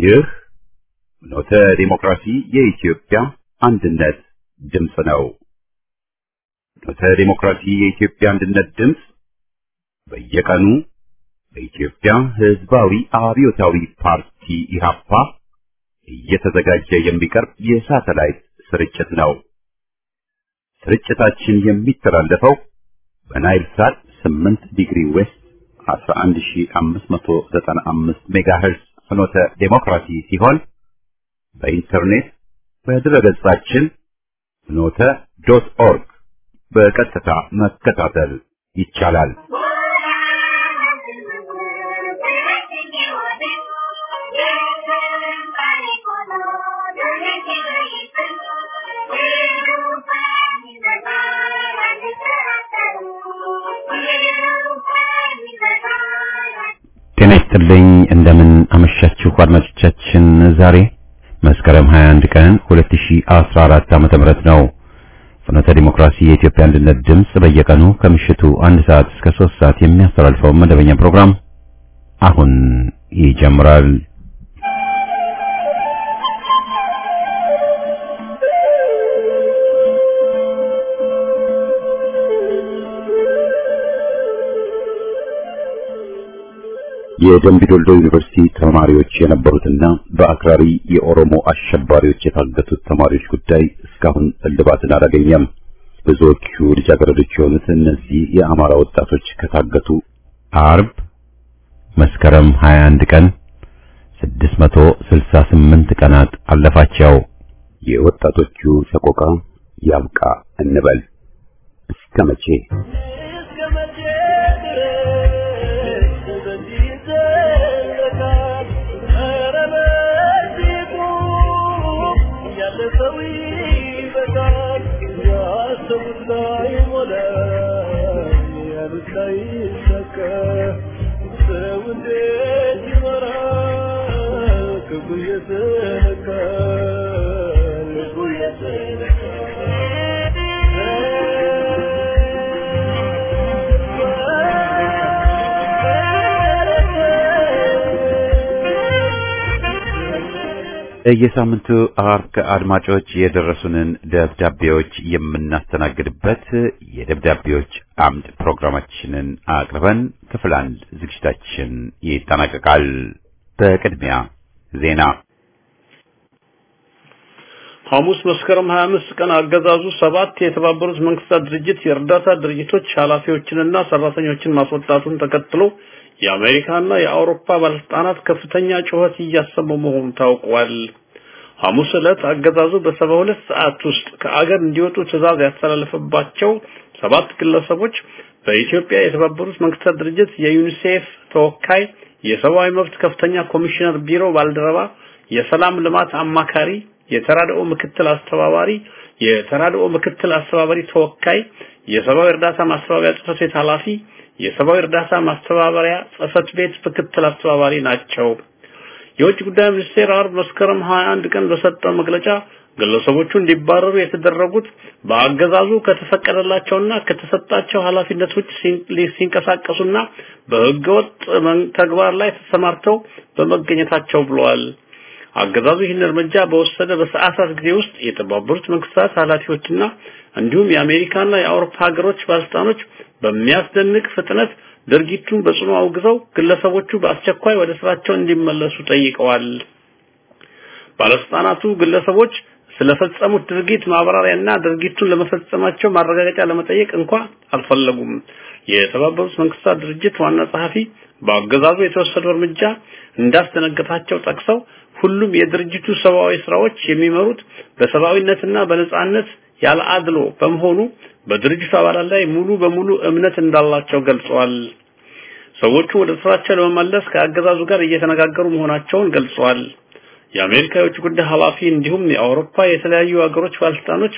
ይህ ፍኖተ ዲሞክራሲ የኢትዮጵያ አንድነት ድምፅ ነው። ፍኖተ ዲሞክራሲ የኢትዮጵያ አንድነት ድምፅ በየቀኑ በኢትዮጵያ ሕዝባዊ አብዮታዊ ፓርቲ ኢህአፓ እየተዘጋጀ የሚቀርብ የሳተላይት ስርጭት ነው። ስርጭታችን የሚተላለፈው በናይል ሳት 8 ዲግሪ ዌስት 11595 ሜጋሄርዝ ፍኖተ ዴሞክራሲ ሲሆን በኢንተርኔት በድረገጻችን ፍኖተ ዶት ኦርግ በቀጥታ መከታተል ይቻላል። ጤና ይስጥልኝ። እንደምን አመሻችሁ አድማጮቻችን። ዛሬ መስከረም 21 ቀን 2014 ዓመተ ምህረት ነው። ፍኖተ ዲሞክራሲ የኢትዮጵያ አንድነት ድምፅ በየቀኑ ከምሽቱ አንድ ሰዓት እስከ 3 ሰዓት የሚያስተላልፈው መደበኛ ፕሮግራም አሁን ይጀምራል። የደምቢዶልዶ ዩኒቨርሲቲ ተማሪዎች የነበሩትና በአክራሪ የኦሮሞ አሸባሪዎች የታገቱት ተማሪዎች ጉዳይ እስካሁን እልባትን አላገኘም። ብዙዎቹ ልጃገረዶች የሆኑት እነዚህ የአማራ ወጣቶች ከታገቱ አርብ መስከረም 21 ቀን 668 ቀናት አለፋቸው። የወጣቶቹ ሰቆቃ ያብቃ እንበል እስከ መቼ? የሳምንቱ አርክ አድማጮች የደረሱንን ደብዳቤዎች የምናስተናግድበት የደብዳቤዎች አምድ ፕሮግራማችንን አቅርበን ክፍል አንድ ዝግጅታችን ይጠናቀቃል። በቅድሚያ ዜና። ሐሙስ መስከረም 25 ቀን አገዛዙ ሰባት የተባበሩት መንግስታት ድርጅት የእርዳታ ድርጅቶች ኃላፊዎችንና ሰራተኞችን ማስወጣቱን ተከትሎ የአሜሪካና የአውሮፓ ባለስልጣናት ከፍተኛ ጩኸት እያሰሙ መሆኑ ታውቋል። ሐሙስ ዕለት አገዛዙ በሰባ ሁለት ሰዓት ውስጥ ከአገር እንዲወጡ ትዕዛዝ ያስተላለፈባቸው ሰባት ግለሰቦች በኢትዮጵያ የተባበሩት መንግስታት ድርጅት የዩኒሴፍ ተወካይ፣ የሰብአዊ መብት ከፍተኛ ኮሚሽነር ቢሮ ባልደረባ፣ የሰላም ልማት አማካሪ፣ የተራድኦ ምክትል አስተባባሪ፣ የተራድኦ ምክትል አስተባባሪ ተወካይ፣ የሰብአዊ እርዳታ ማስተባበሪያ ጽህፈት ቤት ኃላፊ የሰብአዊ እርዳታ ማስተባበሪያ ጽህፈት ቤት ምክትል አስተባባሪ ናቸው። የውጭ ጉዳይ ሚኒስቴር አርብ መስከረም 21 ቀን በሰጠው መግለጫ ግለሰቦቹ እንዲባረሩ የተደረጉት በአገዛዙ ከተፈቀደላቸውና ከተሰጣቸው ኃላፊነት ውጭ ሲንቀሳቀሱና በህገወጥ ተግባር ላይ ተሰማርተው በመገኘታቸው ብለዋል። አገዛዙ ይህን እርምጃ በወሰደ በሰዓታት ጊዜ ውስጥ የተባበሩት መንግስታት ኃላፊዎችና እንዲሁም የአሜሪካና የአውሮፓ ሀገሮች ባለስልጣኖች በሚያስደንቅ ፍጥነት ድርጊቱን በጽኑ አውግዘው ግለሰቦቹ በአስቸኳይ ወደ ስራቸው እንዲመለሱ ጠይቀዋል። ባለስልጣናቱ ግለሰቦች ስለፈጸሙት ድርጊት ማብራሪያና ድርጊቱን ለመፈጸማቸው ማረጋገጫ ለመጠየቅ እንኳ አልፈለጉም። የተባበሩት መንግስታት ድርጅት ዋና ጸሐፊ በአገዛዙ የተወሰደው እርምጃ እንዳስደነገጣቸው ጠቅሰው ሁሉም የድርጅቱ ሰብአዊ ስራዎች የሚመሩት በሰብአዊነትና በነጻነት ያለ አድሎ በመሆኑ በድርጅቱ አባላት ላይ ሙሉ በሙሉ እምነት እንዳላቸው ገልጸዋል። ሰዎቹ ወደ ስራቸው ለመመለስ ከአገዛዙ ጋር እየተነጋገሩ መሆናቸውን ገልጸዋል። የአሜሪካ የውጭ ጉዳይ ኃላፊ እንዲሁም የአውሮፓ የተለያዩ ሀገሮች ባለስልጣኖች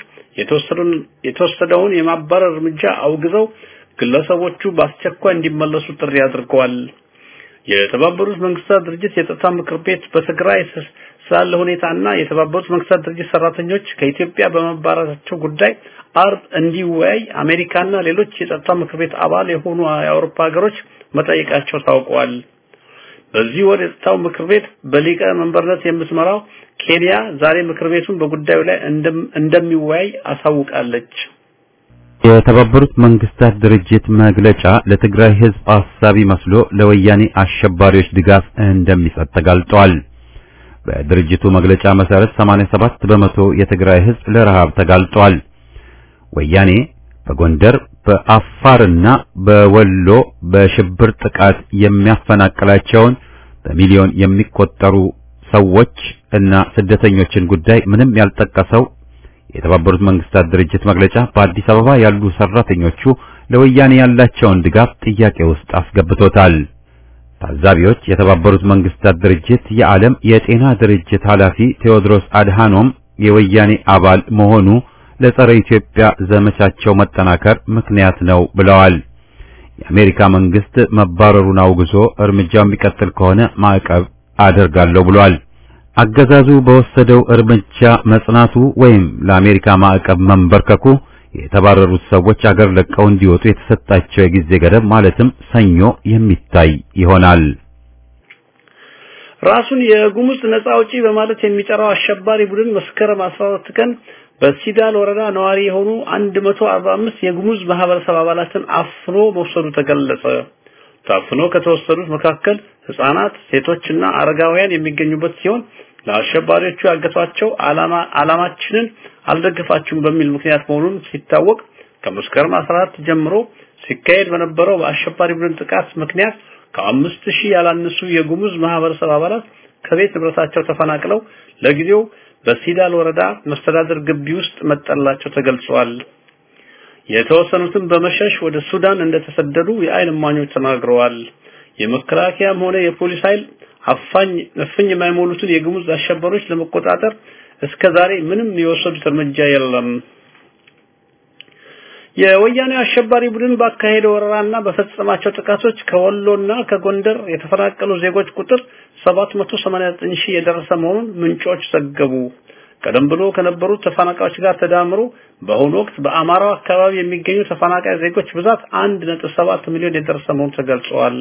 የተወሰደውን የማባረር እርምጃ አውግዘው ግለሰቦቹ በአስቸኳይ እንዲመለሱ ጥሪ አድርገዋል። የተባበሩት መንግስታት ድርጅት የጸጥታ ምክር ቤት በትግራይ ስላለ ሁኔታና የተባበሩት መንግስታት ድርጅት ሰራተኞች ከኢትዮጵያ በመባረራቸው ጉዳይ አርብ እንዲወያይ አሜሪካና ሌሎች የጸጥታ ምክር ቤት አባል የሆኑ የአውሮፓ ሀገሮች መጠየቃቸው ታውቋል። በዚህ ወር የጸጥታው ምክር ቤት በሊቀ መንበርነት የምትመራው ኬንያ ዛሬ ምክር ቤቱን በጉዳዩ ላይ እንደሚወያይ አሳውቃለች። የተባበሩት መንግስታት ድርጅት መግለጫ ለትግራይ ህዝብ አሳቢ መስሎ ለወያኔ አሸባሪዎች ድጋፍ እንደሚሰጥ ተጋልጧል። በድርጅቱ መግለጫ መሰረት 87 በመቶ የትግራይ ህዝብ ለረሃብ ተጋልጧል። ወያኔ በጎንደር በአፋርና በወሎ በሽብር ጥቃት የሚያፈናቅላቸውን በሚሊዮን የሚቆጠሩ ሰዎች እና ስደተኞችን ጉዳይ ምንም ያልጠቀሰው የተባበሩት መንግስታት ድርጅት መግለጫ በአዲስ አበባ ያሉ ሰራተኞቹ ለወያኔ ያላቸውን ድጋፍ ጥያቄ ውስጥ አስገብቶታል። ታዛቢዎች የተባበሩት መንግስታት ድርጅት የዓለም የጤና ድርጅት ኃላፊ ቴዎድሮስ አድሃኖም የወያኔ አባል መሆኑ ለጸረ ኢትዮጵያ ዘመቻቸው መጠናከር ምክንያት ነው ብለዋል። የአሜሪካ መንግስት መባረሩን አውግዞ እርምጃው የሚቀጥል ከሆነ ማዕቀብ አደርጋለሁ ብሏል። አገዛዙ በወሰደው እርምጃ መጽናቱ ወይም ለአሜሪካ ማዕቀብ መንበርከኩ የተባረሩት ሰዎች አገር ለቀው እንዲወጡ የተሰጣቸው የጊዜ ገደብ ማለትም ሰኞ የሚታይ ይሆናል። ራሱን የጉሙዝ ነጻ አውጪ በማለት የሚጠራው አሸባሪ ቡድን መስከረም 12 ቀን በሲዳል ወረዳ ነዋሪ የሆኑ 145 የጉሙዝ ማህበረሰብ አባላትን አፍኖ መውሰዱ ተገለጸ። ታፍኖ ከተወሰዱት መካከል ህፃናት፣ ሴቶችና አረጋውያን የሚገኙበት ሲሆን ለአሸባሪዎቹ ያገቷቸው ዓላማ ዓላማችንን አልደግፋችሁም በሚል ምክንያት መሆኑን ሲታወቅ ከመስከረም 14 ጀምሮ ሲካሄድ በነበረው በአሸባሪ ቡድን ጥቃት ምክንያት ከአምስት ሺህ ያላነሱ የጉሙዝ ማህበረሰብ አባላት ከቤት ንብረታቸው ተፈናቅለው ለጊዜው በሲዳል ወረዳ መስተዳደር ግቢ ውስጥ መጠላቸው ተገልጿል። የተወሰኑትም በመሸሽ ወደ ሱዳን እንደተሰደዱ የአይን እማኞች ተናግረዋል። የመከላከያም ሆነ የፖሊስ ኃይል አፋኝ እፍኝ የማይሞሉትን የጉሙዝ አሸባሪዎች ለመቆጣጠር እስከ ዛሬ ምንም የወሰዱት እርምጃ የለም። የወያኔ አሸባሪ ቡድን ባካሄደው ወረራና በፈጸማቸው ጥቃቶች ከወሎና ከጎንደር የተፈናቀሉ ዜጎች ቁጥር 789 ሺህ የደረሰ መሆኑን ምንጮች ዘገቡ። ቀደም ብሎ ከነበሩት ተፈናቃዮች ጋር ተዳምሮ በአሁኑ ወቅት በአማራው አካባቢ የሚገኙ ተፈናቃይ ዜጎች ብዛት 1.7 ሚሊዮን የደረሰ መሆኑ ተገልጿል።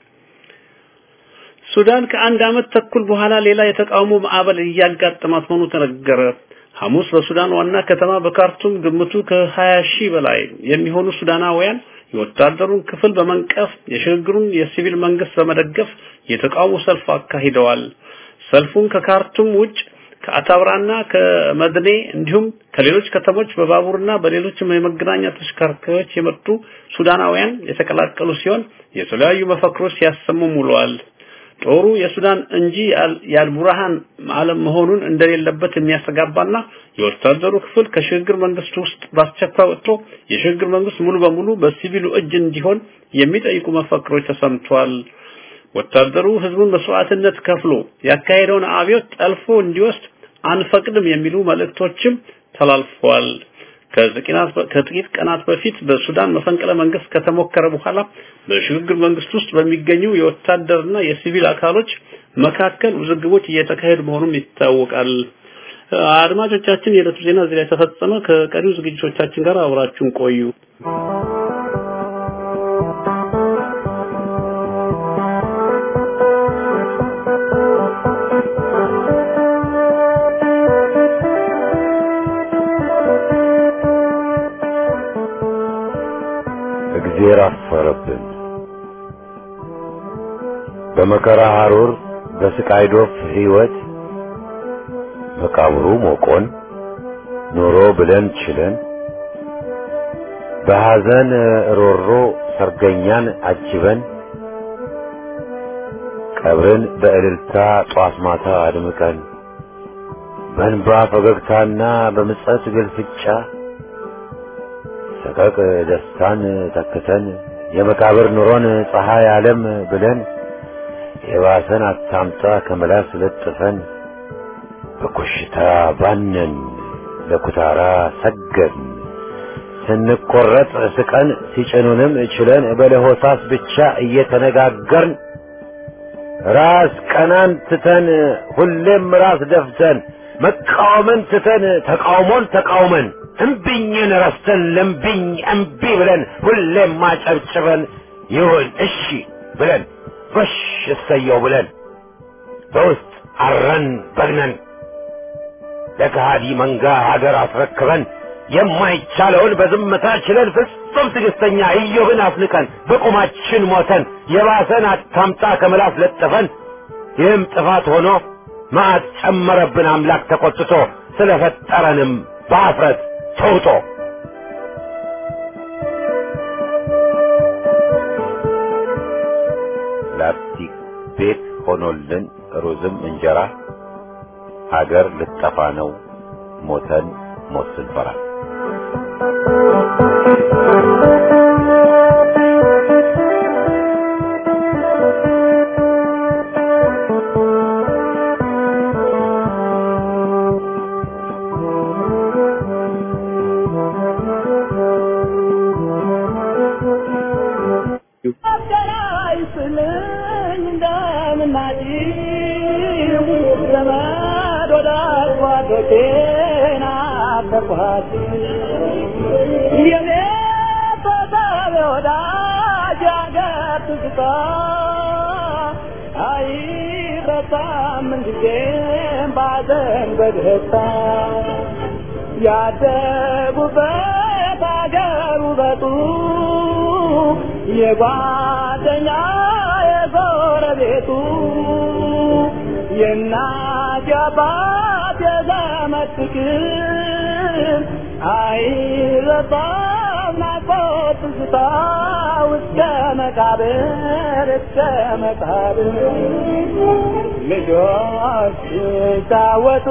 ሱዳን ከአንድ ዓመት ተኩል በኋላ ሌላ የተቃውሞ ማዕበል እያጋጠማት መሆኑ ተነገረ። ሐሙስ በሱዳን ዋና ከተማ በካርቱም ግምቱ ከ20 ሺህ በላይ የሚሆኑ ሱዳናውያን የወታደሩን ክፍል በመንቀፍ የሽግግሩን የሲቪል መንግስት በመደገፍ የተቃውሞ ሰልፍ አካሂደዋል። ሰልፉን ከካርቱም ውጭ ከአታብራና ከመድኔ እንዲሁም ከሌሎች ከተሞች በባቡርና በሌሎችም የመገናኛ ተሽከርካሪዎች የመጡ ሱዳናውያን የተቀላቀሉ ሲሆን የተለያዩ መፈክሮች ሲያሰሙ ውለዋል። ጦሩ የሱዳን እንጂ የአልቡርሃን ዓለም መሆኑን እንደሌለበት የሚያስተጋባና የወታደሩ ክፍል ከሽግግር መንግስት ውስጥ በአስቸኳይ ወጥቶ የሽግግር መንግስት ሙሉ በሙሉ በሲቪሉ እጅ እንዲሆን የሚጠይቁ መፈክሮች ተሰምተዋል። ወታደሩ ህዝቡን መስዋዕትነት ከፍሎ ያካሄደውን አብዮት ጠልፎ እንዲወስድ አንፈቅድም የሚሉ መልእክቶችም ተላልፈዋል። ከጥቂት ቀናት በፊት በሱዳን መፈንቅለ መንግስት ከተሞከረ በኋላ በሽግግር መንግስት ውስጥ በሚገኙ የወታደርና የሲቪል አካሎች መካከል ውዝግቦች እየተካሄዱ መሆኑም ይታወቃል። አድማጮቻችን፣ የዕለቱ ዜና እዚህ ላይ ተፈጸመ። ከቀሪው ዝግጅቶቻችን ጋር አብራችሁን ቆዩ። እግዜር አፈረብን። በመከራ ሐሩር በስቃይ ዶፍ ሕይወት መቃብሩ ሞቆን ኖሮ ብለን ችለን በሐዘን ሮሮ ሰርገኛን አጅበን ቀብርን በእልልታ ጧት ማታ አድምቀን በእንባ ፈገግታና በምጸት ግልፍጫ ሰቀቅ ደስታን ተክተን የመቃብር ኑሮን ፀሐይ ዓለም ብለን የባሰን አታምጣ ከመላስ ለጥፈን በኮሽታ ባነን ለኩታራ ሰገድን ስንቆረጥ ስቀን ሲጭኑንም ችለን በለሆሳስ ብቻ እየተነጋገርን ራስ ቀናን ትተን ሁሌም ራስ ደፍተን መቃወምን ትተን ተቃውሞን ተቃውመን እምቢኝን ረስተን ለምቢኝ እምቢ ብለን ሁሌም ማጨብጭበን ይሁን እሺ ብለን ጎሽ እሰየው ብለን በውስጥ አረን በግነን ለከሃዲ መንጋ ሀገር አስረክበን የማይቻለውን በዝምታ ችለን ፍጹም ትዕግስተኛ ኢዮብን አፍንቀን በቁማችን ሞተን የባሰን አታምጣ ከምላስ ለጥፈን ይህም ጥፋት ሆኖ መዓት ጨመረብን አምላክ ተቆጥቶ ስለፈጠረንም በአፍረት ተውጦ ላስቲክ ቤት ሆኖልን ሩዝም እንጀራ ሀገር ልጠፋ ነው ሞተን ሞት ስንፈራ ያደጉበት አገር ውበቱ የጓደኛ የጎረቤቱ የእናት የአባት የዘመድ ፍቅር አይረሳም ናፍቆት ትዝታ እስከ መቃብር እስከ መቃብር ልጆች ሲጫወቱ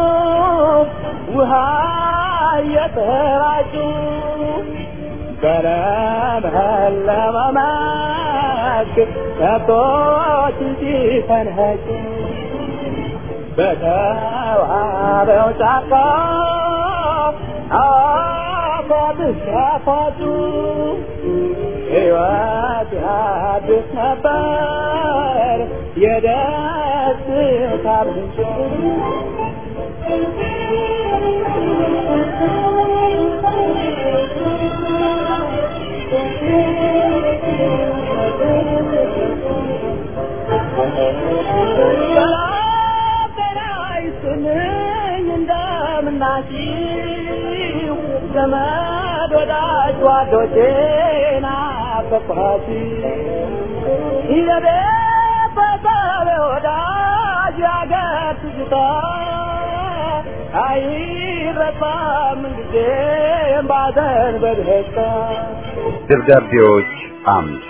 ውሃ እየተራጩ በለመለመ መስክ ከብቶች ሲፈንኸጩ በተዋበው ጫካ አፏብስ ያፏጩ ሕይወት ያድስ ነበር የደስታ ምንጭ እንደምናችሁ ዘመድ ወዳጅ ጓዶቼ ናፈቅኋት የቤት በሰብ ወዳጅ ያገር ትዝታ አይረሳም ጊዜም ባዘን በደስታ ደብዳቤዎች አምድ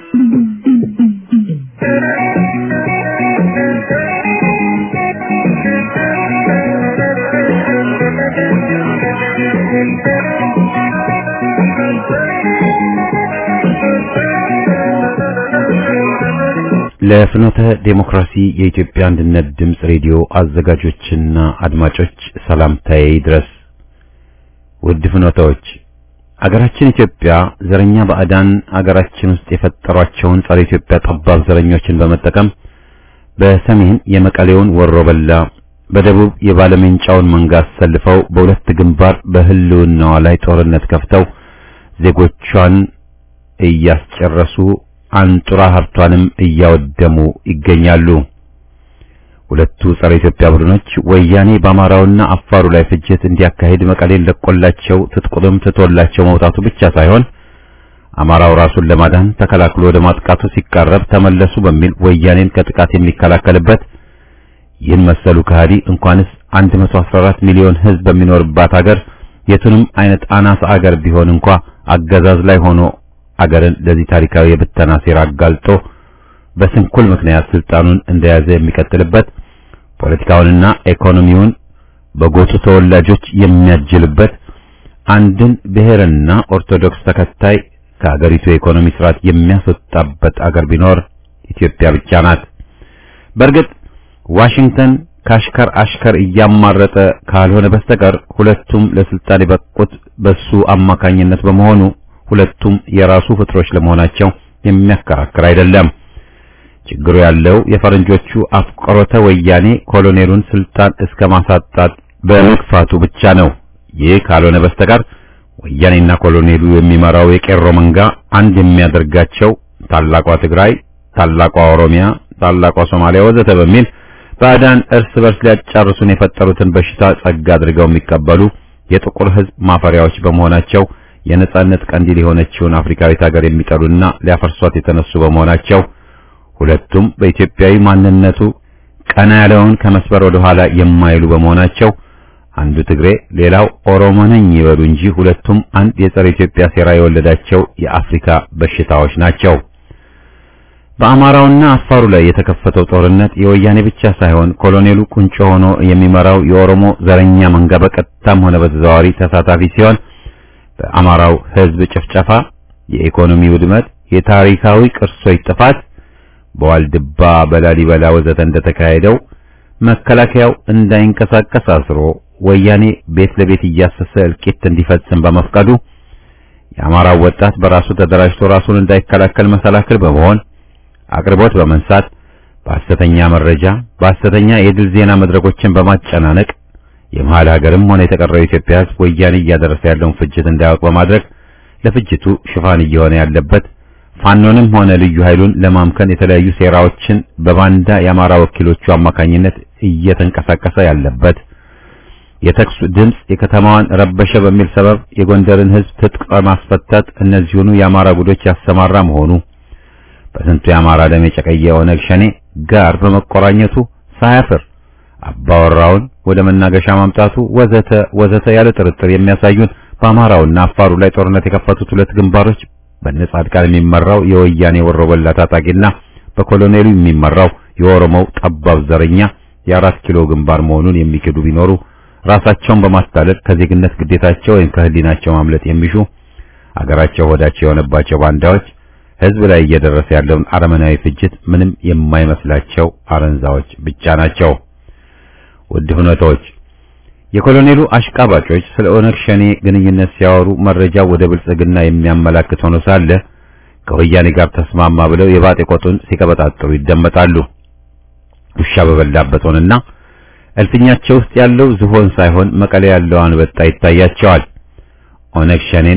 ለፍኖተ ዴሞክራሲ የኢትዮጵያ አንድነት ድምፅ ሬዲዮ አዘጋጆችና አድማጮች ሰላምታዬ ይድረስ። ውድ ፍኖተዎች፣ አገራችን ኢትዮጵያ ዘረኛ ባዕዳን አገራችን ውስጥ የፈጠሯቸውን ጸረ ኢትዮጵያ ጠባብ ዘረኞችን በመጠቀም በሰሜን የመቀሌውን ወሮበላ በደቡብ የባለሜንጫውን መንጋ አሰልፈው በሁለት ግንባር በህልውናዋ ላይ ጦርነት ከፍተው ዜጎቿን እያስጨረሱ አንጡራ ሀብቷንም እያወደሙ ይገኛሉ። ሁለቱ ጸረ ኢትዮጵያ ቡድኖች ወያኔ በአማራውና አፋሩ ላይ ፍጅት እንዲያካሂድ መቀሌን ለቆላቸው ትጥቁንም ትቶላቸው መውጣቱ ብቻ ሳይሆን አማራው ራሱን ለማዳን ተከላክሎ ወደ ማጥቃቱ ሲቃረብ ተመለሱ በሚል ወያኔን ከጥቃት የሚከላከልበት ይህን መሰሉ ከሃዲ እንኳንስ 114 ሚሊዮን ህዝብ በሚኖርባት ሀገር የቱንም አይነት አናሳ አገር ቢሆን እንኳ አገዛዝ ላይ ሆኖ አገርን ለዚህ ታሪካዊ የብተና ሴራ አጋልጦ በስንኩል ምክንያት ስልጣኑን እንደያዘ የሚቀጥልበት ፖለቲካውንና ኢኮኖሚውን በጎጡ ተወላጆች የሚያጅልበት አንድን ብሔርና ኦርቶዶክስ ተከታይ ከሀገሪቱ የኢኮኖሚ ስርዓት የሚያስወጣበት አገር ቢኖር ኢትዮጵያ ብቻ ናት። በእርግጥ ዋሽንግተን ከአሽከር አሽከር እያማረጠ ካልሆነ በስተቀር ሁለቱም ለስልጣን የበቁት በሱ አማካኝነት በመሆኑ ሁለቱም የራሱ ፍጥሮች ለመሆናቸው የሚያከራክር አይደለም። ችግሩ ያለው የፈረንጆቹ አፍቅሮተ ወያኔ ኮሎኔሉን ስልጣን እስከ ማሳጣት በመግፋቱ ብቻ ነው። ይህ ካልሆነ በስተቀር ወያኔና ኮሎኔሉ የሚመራው የቄሮ መንጋ አንድ የሚያደርጋቸው ታላቋ ትግራይ፣ ታላቋ ኦሮሚያ፣ ታላቋ ሶማሊያ ወዘተ በሚል ባዕዳን እርስ በርስ ሊያጫርሱን የፈጠሩትን በሽታ ጸጋ አድርገው የሚቀበሉ የጥቁር ሕዝብ ማፈሪያዎች በመሆናቸው የነጻነት ቀንዲል የሆነችውን አፍሪካዊት ሀገር የሚጠሉና ሊያፈርሷት የተነሱ በመሆናቸው ሁለቱም በኢትዮጵያዊ ማንነቱ ቀና ያለውን ከመስበር ወደ ኋላ የማይሉ በመሆናቸው አንዱ ትግሬ ሌላው ኦሮሞ ነኝ ይበሉ እንጂ ሁለቱም አንድ የጸረ ኢትዮጵያ ሴራ የወለዳቸው የአፍሪካ በሽታዎች ናቸው። በአማራውና አፋሩ ላይ የተከፈተው ጦርነት የወያኔ ብቻ ሳይሆን ኮሎኔሉ ቁንጮ ሆኖ የሚመራው የኦሮሞ ዘረኛ መንጋ በቀጥታም ሆነ በተዘዋዋሪ ተሳታፊ ሲሆን በአማራው ሕዝብ ጭፍጨፋ፣ የኢኮኖሚ ውድመት፣ የታሪካዊ ቅርሶች ጥፋት በዋልድባ በላሊበላ ወዘተ እንደተካሄደው መከላከያው እንዳይንቀሳቀስ አስሮ ወያኔ ቤት ለቤት እያሰሰ እልቂት እንዲፈጽም በመፍቀዱ የአማራው ወጣት በራሱ ተደራጅቶ ራሱን እንዳይከላከል መሰላክል በመሆን አቅርቦት በመንሳት በሐሰተኛ መረጃ በሐሰተኛ የድል ዜና መድረኮችን በማጨናነቅ የመሃል ሀገርም ሆነ የተቀረው የኢትዮጵያ ሕዝብ ወያኔ እያደረሰ ያለውን ፍጅት እንዳያውቅ በማድረግ ለፍጅቱ ሽፋን እየሆነ ያለበት ፋኖንም ሆነ ልዩ ኃይሉን ለማምከን የተለያዩ ሴራዎችን በባንዳ የአማራ ወኪሎቹ አማካኝነት እየተንቀሳቀሰ ያለበት የተኩስ ድምፅ የከተማዋን ረበሸ በሚል ሰበብ የጎንደርን ሕዝብ ትጥቅ በማስፈታት እነዚሁኑ የአማራ ጉዶች ያሰማራ መሆኑ በስንቱ የአማራ ደም የጨቀየ ኦነግ ሸኔ ጋር በመቆራኘቱ ሳያፍር አባወራውን ወደ መናገሻ ማምጣቱ ወዘተ ወዘተ ያለ ጥርጥር የሚያሳዩን በአማራውና አፋሩ ላይ ጦርነት የከፈቱት ሁለት ግንባሮች በነጻድቃን የሚመራው የወያኔ ወሮበላ ታጣቂና በኮሎኔሉ የሚመራው የኦሮሞው ጠባብ ዘረኛ የአራት ኪሎ ግንባር መሆኑን የሚክዱ ቢኖሩ ራሳቸውን በማስታለል ከዜግነት ግዴታቸው ወይም ከህሊናቸው ማምለጥ የሚሹ አገራቸው ሆዳቸው የሆነባቸው ባንዳዎች ህዝብ ላይ እየደረሰ ያለውን አረመናዊ ፍጅት ምንም የማይመስላቸው አረንዛዎች ብቻ ናቸው። ውድ ሁነቶች የኮሎኔሉ አሽቃባጮች ስለ ኦነግ ሸኔ ግንኙነት ሲያወሩ መረጃው ወደ ብልጽግና የሚያመላክት ሆኖ ሳለ ከወያኔ ጋር ተስማማ ብለው የባጤ ቆጡን ሲቀበጣጥሩ ይደመጣሉ። ውሻ በበላበት ሆነና እልፍኛቸው ውስጥ ያለው ዝሆን ሳይሆን መቀሌ ያለው አንበጣ ይታያቸዋል። ኦነግ ሸኔን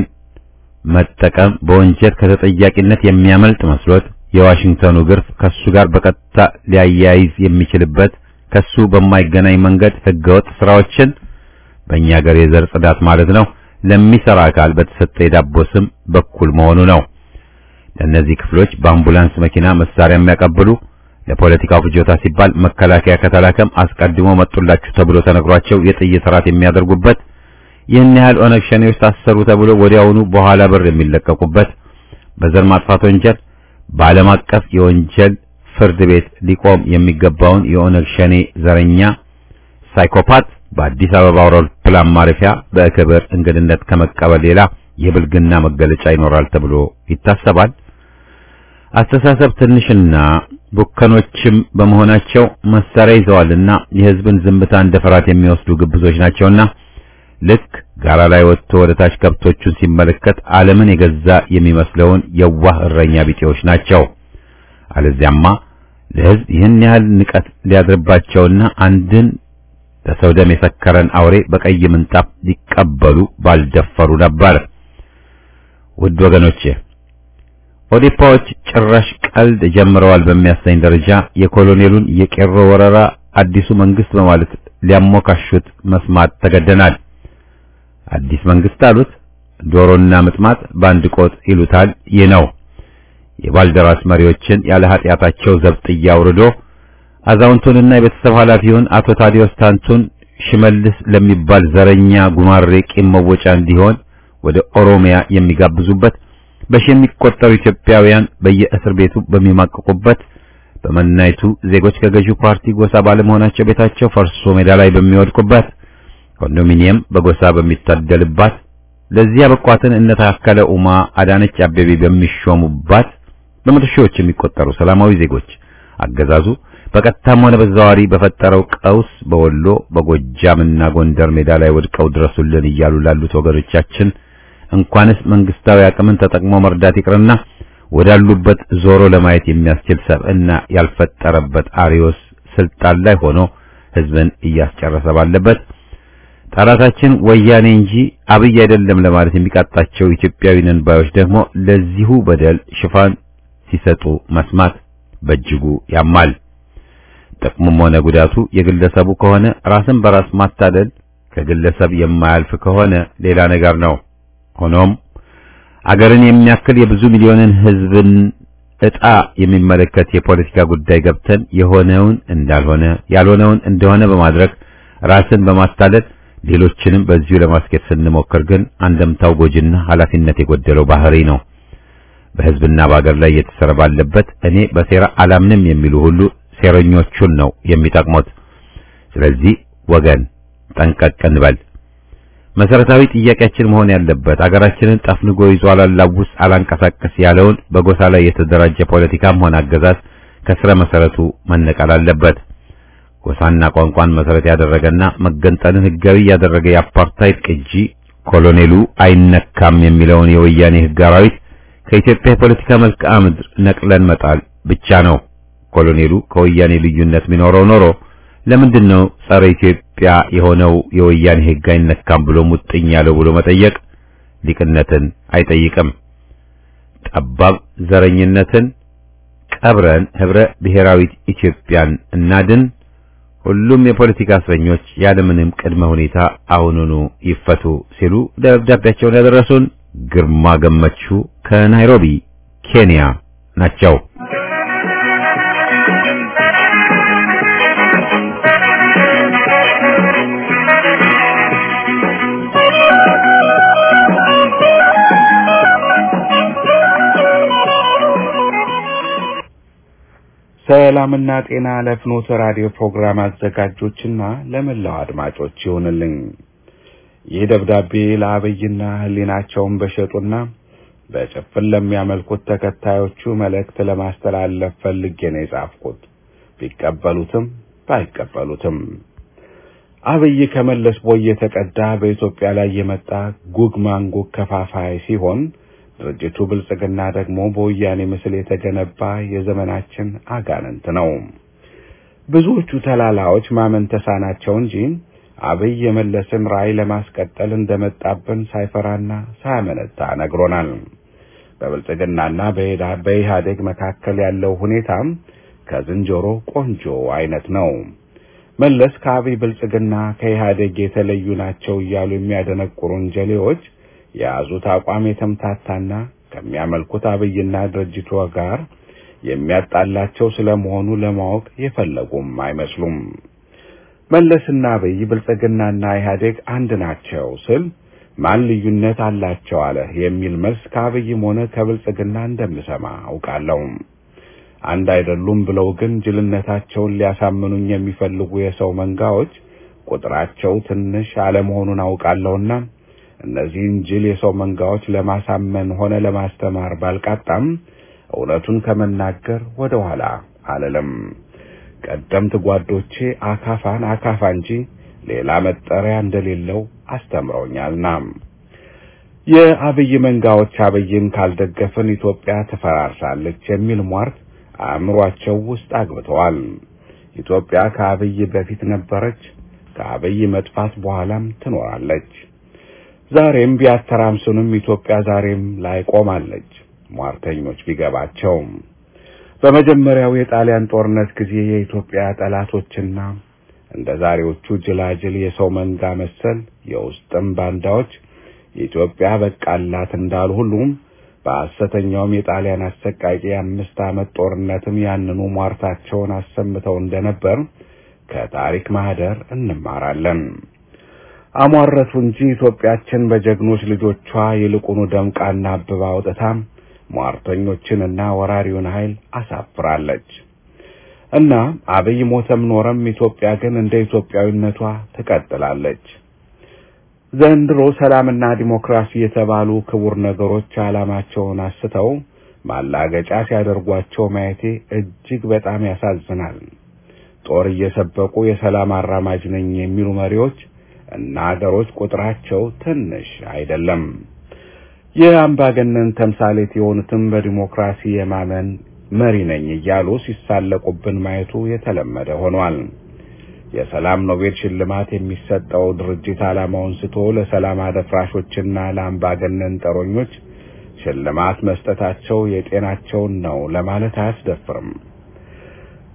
መጠቀም በወንጀል ከተጠያቂነት የሚያመልጥ መስሎት የዋሽንግተኑ ግርፍ ከሱ ጋር በቀጥታ ሊያያይዝ የሚችልበት ከሱ በማይገናኝ መንገድ ህገወጥ ስራዎችን በእኛ ሀገር የዘር ጽዳት ማለት ነው ለሚሰራ አካል በተሰጠ የዳቦ ስም በኩል መሆኑ ነው። ለእነዚህ ክፍሎች በአምቡላንስ መኪና መሳሪያ የሚያቀብሉ ለፖለቲካው ፍጆታ ሲባል መከላከያ ከተላከም አስቀድሞ መጡላችሁ ተብሎ ተነግሯቸው የጥይት ራት የሚያደርጉበት ይህን ያህል ኦነግ ሸኔዎች ታሰሩ ተብሎ ወዲያውኑ በኋላ በር የሚለቀቁበት በዘር ማጥፋት ወንጀል በዓለም አቀፍ የወንጀል ፍርድ ቤት ሊቆም የሚገባውን የኦነግ ሸኔ ዘረኛ ሳይኮፓት በአዲስ አበባ አውሮፕላን ማረፊያ በክብር እንግድነት ከመቀበል ሌላ የብልግና መገለጫ ይኖራል ተብሎ ይታሰባል። አስተሳሰብ ትንሽና ቡከኖችም በመሆናቸው መሳሪያ ይዘዋልና የሕዝብን ዝምታ እንደ ፍርሃት የሚወስዱ ግብዞች ናቸውና ልክ ጋራ ላይ ወጥቶ ወደ ታች ከብቶቹን ሲመለከት ዓለምን የገዛ የሚመስለውን የዋህ እረኛ ቢጤዎች ናቸው። አለዚያማ ለሕዝብ ይህን ያህል ንቀት ሊያድርባቸውና አንድን በሰው ደም የሰከረን አውሬ በቀይ ምንጣፍ ሊቀበሉ ባልደፈሩ ነበር። ውድ ወገኖቼ ኦዴፓዎች ጭራሽ ቀልድ ጀምረዋል በሚያሰኝ ደረጃ የኮሎኔሉን የቄሮ ወረራ አዲሱ መንግስት በማለት ሊያሞካሹት መስማት ተገደናል። አዲስ መንግስት አሉት። ዶሮና ምጥማጥ በአንድ ቆጥ ይሉታል። ይህ ነው የባልደራስ መሪዎችን ያለ ኃጢአታቸው ዘብጥያ አውርዶ አዛውንቱንና የቤተሰብ ኃላፊውን አቶ ታዲዮስ ታንቱን ሽመልስ ለሚባል ዘረኛ ጉማሬ ቂም መወጫ እንዲሆን ወደ ኦሮሚያ የሚጋብዙበት በሺ የሚቆጠሩ ኢትዮጵያውያን በየእስር ቤቱ በሚማቅቁበት በመናይቱ ዜጎች ከገዢው ፓርቲ ጎሳ ባለመሆናቸው ቤታቸው ፈርሶ ሜዳ ላይ በሚወድቁበት ኮንዶሚኒየም በጎሳ በሚታደልባት ለዚያ በቋትን እነ ታከለ ኡማ አዳነች አቤቤ በሚሾሙባት በመቶ ሺዎች የሚቆጠሩ ሰላማዊ ዜጎች አገዛዙ በቀጥታም ሆነ በተዘዋዋሪ በፈጠረው ቀውስ በወሎ በጎጃምና ጎንደር ሜዳ ላይ ወድቀው ድረሱልን እያሉ ላሉት ወገኖቻችን እንኳንስ መንግስታዊ አቅምን ተጠቅሞ መርዳት ይቅርና ወዳሉበት ዞሮ ለማየት የሚያስችል ሰብዕና ያልፈጠረበት አሪዮስ ስልጣን ላይ ሆኖ ህዝብን እያስጨረሰ ባለበት ጠላታችን ወያኔ እንጂ አብይ አይደለም ለማለት የሚቃጣቸው ኢትዮጵያዊ ነን ባዮች ደግሞ ለዚሁ በደል ሽፋን ሲሰጡ መስማት በእጅጉ ያማል። ጥቅሙም ሆነ ጉዳቱ የግለሰቡ ከሆነ ራስን በራስ ማታለል፣ ከግለሰብ የማያልፍ ከሆነ ሌላ ነገር ነው። ሆኖም አገርን የሚያክል የብዙ ሚሊዮንን ሕዝብን ዕጣ የሚመለከት የፖለቲካ ጉዳይ ገብተን የሆነውን እንዳልሆነ ያልሆነውን እንደሆነ በማድረግ ራስን በማታለል ሌሎችንም በዚሁ ለማስኬድ ስንሞክር ግን አንደምታው ጎጂና ኃላፊነት የጎደለው ባህሪ ነው። በሕዝብና በአገር ላይ እየተሰራ ባለበት እኔ በሴራ አላምንም የሚሉ ሁሉ ሴረኞቹን ነው የሚጠቅሙት። ስለዚህ ወገን ጠንቀቅ እንበል። መሰረታዊ ጥያቄያችን መሆን ያለበት አገራችንን ጠፍንጎ ይዞ አላላውስ አላንቀሳቀስ ያለውን በጎሳ ላይ የተደራጀ ፖለቲካም ሆነ አገዛዝ ከስረ መሰረቱ መነቀል አለበት። ጎሳና ቋንቋን መሰረት ያደረገና መገንጠልን ህጋዊ ያደረገ የአፓርታይድ ቅጂ ኮሎኔሉ አይነካም የሚለውን የወያኔ ህግ አራዊት ከኢትዮጵያ የፖለቲካ መልክዓ ምድር ነቅለን መጣል ብቻ ነው። ኮሎኔሉ ከወያኔ ልዩነት ቢኖረው ኖሮ ለምንድን ነው ጸረ ኢትዮጵያ የሆነው የወያኔ ህግ አይነካም ብሎ ሙጥኝ ያለው ብሎ መጠየቅ ሊቅነትን አይጠይቅም። ጠባብ ዘረኝነትን ቀብረን ህብረ ብሔራዊት ኢትዮጵያን እናድን። ሁሉም የፖለቲካ እስረኞች ያለምንም ቅድመ ሁኔታ አሁኑኑ ይፈቱ ሲሉ ደብዳቤያቸውን ያደረሱን ግርማ ገመቹ ከናይሮቢ ኬንያ ናቸው። ሰላምና ጤና ለፍኖተ ራዲዮ ፕሮግራም አዘጋጆችና ለመላው አድማጮች ይሁንልኝ። ይህ ደብዳቤ ለአብይና ህሊናቸውን በሸጡና በጭፍን ለሚያመልኩት ተከታዮቹ መልእክት ለማስተላለፍ ፈልጌ ነው የጻፍኩት። ቢቀበሉትም ባይቀበሉትም አብይ ከመለስ ቦይ የተቀዳ በኢትዮጵያ ላይ የመጣ ጉግ ማንጉግ ከፋፋይ ሲሆን ድርጅቱ ብልጽግና ደግሞ በወያኔ ምስል የተገነባ የዘመናችን አጋንንት ነው። ብዙዎቹ ተላላዎች ማመን ተሳናቸው እንጂ አብይ የመለስን ራዕይ ለማስቀጠል እንደመጣብን ሳይፈራና ሳያመነታ ነግሮናል። በብልጽግናና በኢህአዴግ መካከል ያለው ሁኔታም ከዝንጀሮ ቆንጆ አይነት ነው። መለስ ከአብይ ብልጽግና ከኢህአዴግ የተለዩ ናቸው እያሉ የሚያደነቁሩን ጀሌዎች የያዙት አቋም የተምታታና ከሚያመልኩት አብይና ድርጅቱ ጋር የሚያጣላቸው ስለመሆኑ ለማወቅ የፈለጉም አይመስሉም። መለስና አብይ ብልጽግናና ኢህአዴግ አንድ ናቸው ስል ማን ልዩነት አላቸው አለ የሚል መልስ ከአብይም ሆነ ከብልጽግና እንደምሰማ አውቃለሁ። አንድ አይደሉም ብለው ግን ጅልነታቸውን ሊያሳምኑኝ የሚፈልጉ የሰው መንጋዎች ቁጥራቸው ትንሽ አለመሆኑን አውቃለሁና እነዚህን ጅል የሰው መንጋዎች ለማሳመን ሆነ ለማስተማር ባልቃጣም እውነቱን ከመናገር ወደ ኋላ አልልም። ቀደምት ጓዶቼ አካፋን አካፋ እንጂ ሌላ መጠሪያ እንደሌለው አስተምረውኛልና የአብይ መንጋዎች አብይን ካልደገፍን ኢትዮጵያ ትፈራርሳለች የሚል ሟርት አእምሯቸው ውስጥ አግብተዋል። ኢትዮጵያ ከአብይ በፊት ነበረች፣ ከአብይ መጥፋት በኋላም ትኖራለች። ዛሬም ቢያተራምሱንም ኢትዮጵያ ዛሬም ላይ ቆማለች። ሟርተኞች ቢገባቸውም በመጀመሪያው የጣሊያን ጦርነት ጊዜ የኢትዮጵያ ጠላቶችና እንደ ዛሬዎቹ ጅላጅል የሰው መንጋ መሰል የውስጥም ባንዳዎች የኢትዮጵያ በቃላት እንዳሉ ሁሉም በሐሰተኛውም የጣሊያን አሰቃቂ የአምስት ዓመት ጦርነትም ያንኑ ሟርታቸውን አሰምተው እንደነበር ከታሪክ ማህደር እንማራለን። አሟረቱ እንጂ ኢትዮጵያችን በጀግኖች ልጆቿ ይልቁኑ ደምቃና አብባ አውጥታም ሟርተኞችንና ወራሪውን ኃይል አሳፍራለች እና አብይ ሞተም ኖረም ኢትዮጵያ ግን እንደ ኢትዮጵያዊነቷ ትቀጥላለች። ዘንድሮ ሰላምና ዲሞክራሲ የተባሉ ክቡር ነገሮች ዓላማቸውን አስተው ማላገጫ ሲያደርጓቸው ማየቴ እጅግ በጣም ያሳዝናል። ጦር እየሰበቁ የሰላም አራማጅ ነኝ የሚሉ መሪዎች እና አገሮች ቁጥራቸው ትንሽ አይደለም። የአምባገነን ተምሳሌት የሆኑትም በዲሞክራሲ የማመን መሪ ነኝ እያሉ ሲሳለቁብን ማየቱ የተለመደ ሆኗል። የሰላም ኖቤል ሽልማት የሚሰጠው ድርጅት ዓላማውን ስቶ ለሰላም አደፍራሾችና ለአምባገነን ጠሮኞች ሽልማት መስጠታቸው የጤናቸውን ነው ለማለት አያስደፍርም።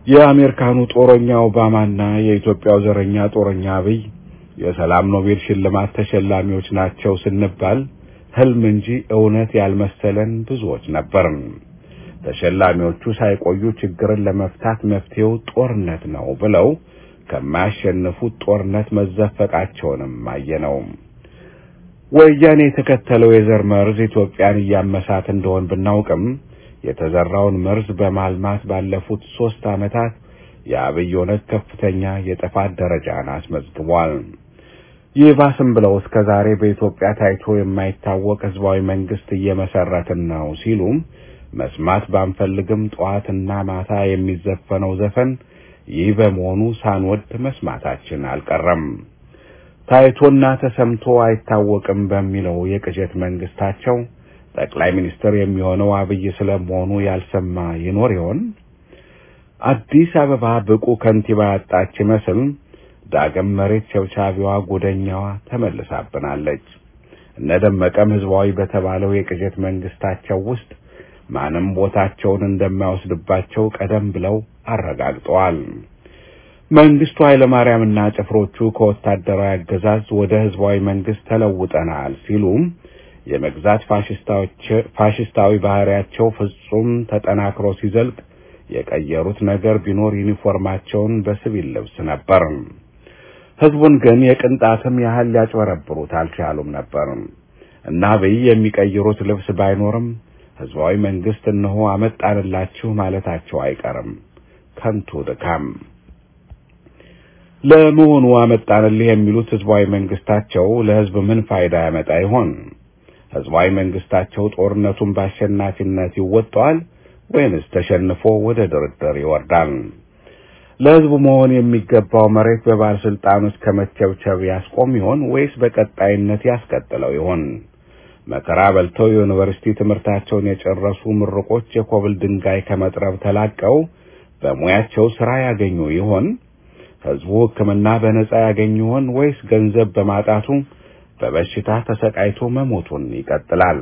የአሜሪካኑ ጦረኛ ኦባማና የኢትዮጵያው ዘረኛ ጦረኛ አብይ የሰላም ኖቤል ሽልማት ተሸላሚዎች ናቸው ስንባል ህልም እንጂ እውነት ያልመሰለን ብዙዎች ነበርን። ተሸላሚዎቹ ሳይቆዩ ችግርን ለመፍታት መፍትሄው ጦርነት ነው ብለው ከማያሸንፉት ጦርነት መዘፈቃቸውንም አየነው። ወያኔ የተከተለው የዘር መርዝ ኢትዮጵያን እያመሳት እንደሆን ብናውቅም የተዘራውን መርዝ በማልማት ባለፉት ሶስት ዓመታት የአብይ ኦነግ ከፍተኛ የጥፋት ደረጃን አስመዝግቧል። ይህ ባስም ብለው እስከ ዛሬ በኢትዮጵያ ታይቶ የማይታወቅ ህዝባዊ መንግስት እየመሰረትን ነው ሲሉ መስማት ባንፈልግም ጠዋትና ማታ የሚዘፈነው ዘፈን ይህ በመሆኑ ሳንወድ መስማታችን አልቀረም። ታይቶና ተሰምቶ አይታወቅም በሚለው የቅዠት መንግስታቸው ጠቅላይ ሚኒስትር የሚሆነው አብይ ስለመሆኑ ያልሰማ ይኖር ይሆን? አዲስ አበባ ብቁ ከንቲባ ያጣች ይመስል ዳግም መሬት ቸብቻቢዋ ጉደኛዋ ተመልሳብናለች። እነ ደመቀም ህዝባዊ በተባለው የቅዠት መንግስታቸው ውስጥ ማንም ቦታቸውን እንደማይወስድባቸው ቀደም ብለው አረጋግጠዋል። መንግስቱ ኃይለማርያምና ጭፍሮቹ ከወታደራዊ አገዛዝ ወደ ህዝባዊ መንግስት ተለውጠናል ሲሉ የመግዛት ፋሽስታዊ ባህሪያቸው ፍጹም ተጠናክሮ ሲዘልቅ የቀየሩት ነገር ቢኖር ዩኒፎርማቸውን በሲቪል ልብስ ነበር። ህዝቡን ግን የቅንጣትም ያህል ሊያጭበረብሩት አልቻሉም ነበር እና አብይ የሚቀይሩት ልብስ ባይኖርም ህዝባዊ መንግስት እነሆ አመጣንላችሁ ማለታቸው አይቀርም። ከንቱ ድካም። ለመሆኑ አመጣንልህ የሚሉት ህዝባዊ መንግስታቸው ለህዝብ ምን ፋይዳ ያመጣ ይሆን? ህዝባዊ መንግስታቸው ጦርነቱን በአሸናፊነት ይወጣዋል ወይንስ ተሸንፎ ወደ ድርድር ይወርዳል? ለህዝቡ መሆን የሚገባው መሬት በባለስልጣኖች ከመቸብቸብ ያስቆም ይሆን ወይስ በቀጣይነት ያስቀጥለው ይሆን? መከራ በልተው የዩኒቨርሲቲ ትምህርታቸውን የጨረሱ ምርቆች የኮብል ድንጋይ ከመጥረብ ተላቀው በሙያቸው ስራ ያገኙ ይሆን? ህዝቡ ሕክምና በነጻ ያገኝ ይሆን ወይስ ገንዘብ በማጣቱ በበሽታ ተሰቃይቶ መሞቱን ይቀጥላል?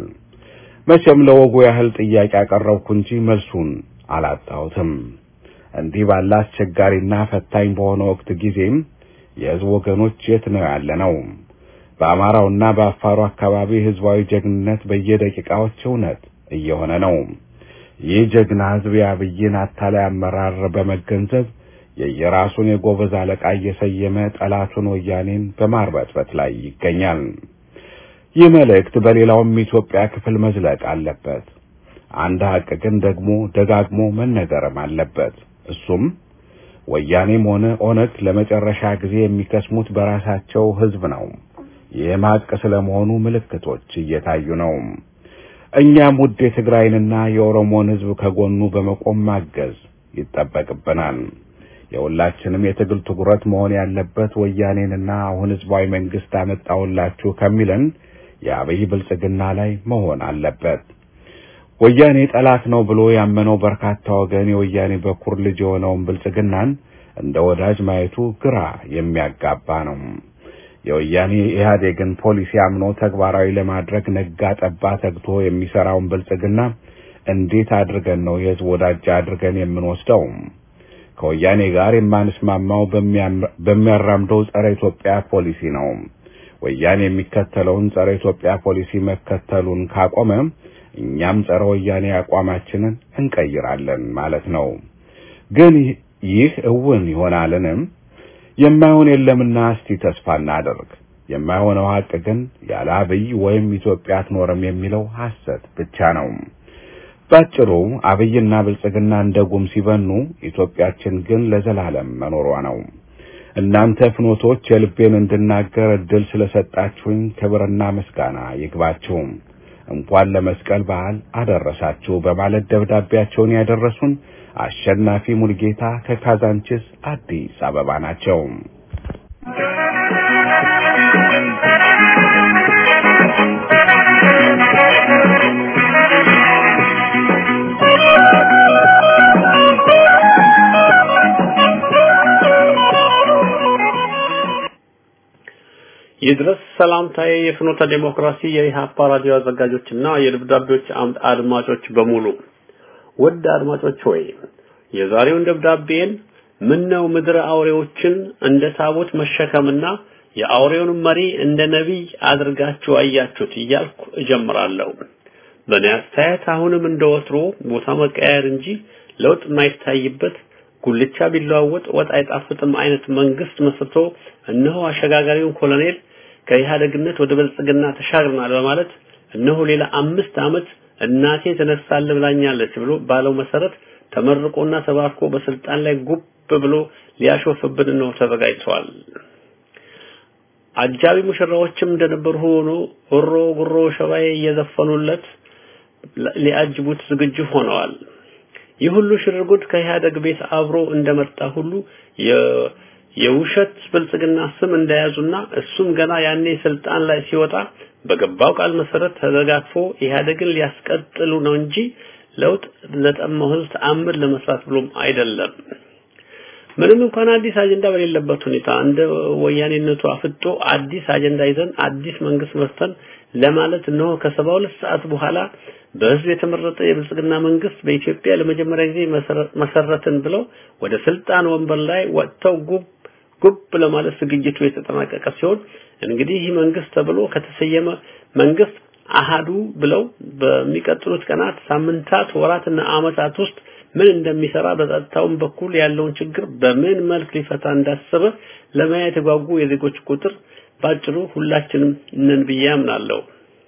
መቼም ለወጉ ያህል ጥያቄ አቀረብኩ እንጂ መልሱን አላጣሁትም። እንዲህ ባለ አስቸጋሪና ፈታኝ በሆነ ወቅት ጊዜም የህዝብ ወገኖች የት ነው ያለ ነው? በአማራውና በአፋሩ አካባቢ ህዝባዊ ጀግንነት በየደቂቃዎች እውነት እየሆነ ነው። ይህ ጀግና ህዝብ የአብይን አታላይ አመራር በመገንዘብ የየራሱን የጎበዝ አለቃ እየሰየመ ጠላቱን ወያኔን በማርበትበት ላይ ይገኛል። ይህ መልእክት በሌላውም ኢትዮጵያ ክፍል መዝለቅ አለበት። አንድ ሀቅ ግን ደግሞ ደጋግሞ መነገርም አለበት። እሱም ወያኔም ሆነ ኦነግ ለመጨረሻ ጊዜ የሚከስሙት በራሳቸው ህዝብ ነው። ይህም ሀቅ ስለመሆኑ ምልክቶች እየታዩ ነው። እኛም ውድ የትግራይንና የኦሮሞን ህዝብ ከጎኑ በመቆም ማገዝ ይጠበቅብናል። የሁላችንም የትግል ትኩረት መሆን ያለበት ወያኔንና አሁን ህዝባዊ መንግስት አመጣሁላችሁ ከሚለን የአብይ ብልጽግና ላይ መሆን አለበት። ወያኔ ጠላት ነው ብሎ ያመነው በርካታ ወገን የወያኔ በኩር ልጅ የሆነውን ብልጽግናን እንደ ወዳጅ ማየቱ ግራ የሚያጋባ ነው። የወያኔ ኢህአዴግን ፖሊሲ አምኖ ተግባራዊ ለማድረግ ነጋ ጠባ ተግቶ የሚሰራውን ብልጽግና እንዴት አድርገን ነው የህዝብ ወዳጅ አድርገን የምንወስደው? ከወያኔ ጋር የማንስማማው በሚያራምደው ጸረ ኢትዮጵያ ፖሊሲ ነው። ወያኔ የሚከተለውን ጸረ ኢትዮጵያ ፖሊሲ መከተሉን ካቆመ እኛም ጸረ ወያኔ አቋማችንን እንቀይራለን ማለት ነው። ግን ይህ እውን ይሆናልንም? የማይሆን የለምና እስቲ ተስፋ እናደርግ። የማይሆነው ሀቅ ግን ያለ አብይ ወይም ኢትዮጵያ አትኖርም የሚለው ሐሰት ብቻ ነው። ባጭሩ አብይና ብልጽግና እንደ ጉም ሲበኑ፣ ኢትዮጵያችን ግን ለዘላለም መኖሯ ነው። እናንተ ፍኖቶች የልቤን እንድናገር እድል ስለሰጣችሁኝ ክብርና ምስጋና ይግባችሁ። እንኳን ለመስቀል በዓል አደረሳችሁ በማለት ደብዳቤያቸውን ያደረሱን አሸናፊ ሙልጌታ ከካዛንችስ አዲስ አበባ ናቸው። ይድረስ ሰላምታዬ የፍኖተ ዴሞክራሲ የኢሃፓ ራዲዮ አዘጋጆችና የደብዳቤዎች አምድ አድማጮች በሙሉ ውድ አድማጮች ሆይ የዛሬውን ደብዳቤን ምን ነው ምድረ አውሬዎችን እንደ ታቦት መሸከምና የአውሬውን መሪ እንደ ነቢይ አድርጋችሁ አያችሁት እያልኩ እጀምራለሁ። በእኔ አስተያየት አሁንም እንደ ወትሮ ቦታ መቀያየር እንጂ ለውጥ የማይታይበት ጉልቻ ቢለዋወጥ ወጥ አይጣፍጥም አይነት መንግስት መስርቶ እነሆ አሸጋጋሪውን ኮሎኔል ከኢህአደግነት ወደ ብልጽግና ተሻግረናል በማለት እነሆ ሌላ አምስት ዓመት እናቴ ተነሳለ ብላኛለች ብሎ ባለው መሰረት ተመርቆና ተባርኮ በስልጣን ላይ ጉብ ብሎ ሊያሾፍብን ነው ተዘጋጅተዋል። አጃቢ ሙሽራዎችም እንደነበሩ ሆኖ ሆሮ ጉሮ ሸባዬ እየዘፈኑለት ሊያጅቡት ዝግጁ ሆነዋል። ይህ ሁሉ ሽርጉድ ከኢህአደግ ቤት አብሮ እንደመጣ ሁሉ የውሸት ብልጽግና ስም እንደያዙና እሱም ገና ያኔ ስልጣን ላይ ሲወጣ በገባው ቃል መሰረት ተዘጋግፎ ኢህአደግን ሊያስቀጥሉ ነው እንጂ ለውጥ ለጠማው ህዝብ ተአምር ለመስራት ብሎም አይደለም። ምንም እንኳን አዲስ አጀንዳ በሌለበት ሁኔታ እንደ ወያኔነቱ አፍጦ አዲስ አጀንዳ ይዘን አዲስ መንግስት መፍተን ለማለት እነሆ ከሰባ ሁለት ሰዓት በኋላ በህዝብ የተመረጠ የብልጽግና መንግስት በኢትዮጵያ ለመጀመሪያ ጊዜ መሰረትን ብለው ወደ ስልጣን ወንበር ላይ ወጥተው ጉብ ጉብ ለማለት ዝግጅቱ የተጠናቀቀ ሲሆን እንግዲህ ይህ መንግስት ተብሎ ከተሰየመ መንግስት አሃዱ ብለው በሚቀጥሉት ቀናት፣ ሳምንታት፣ ወራትና አመታት ውስጥ ምን እንደሚሰራ በጸጥታውም በኩል ያለውን ችግር በምን መልክ ሊፈታ እንዳሰበ ለማየት የጓጉ የዜጎች ቁጥር ባጭሩ ሁላችንም ነን ብዬ አምናለሁ።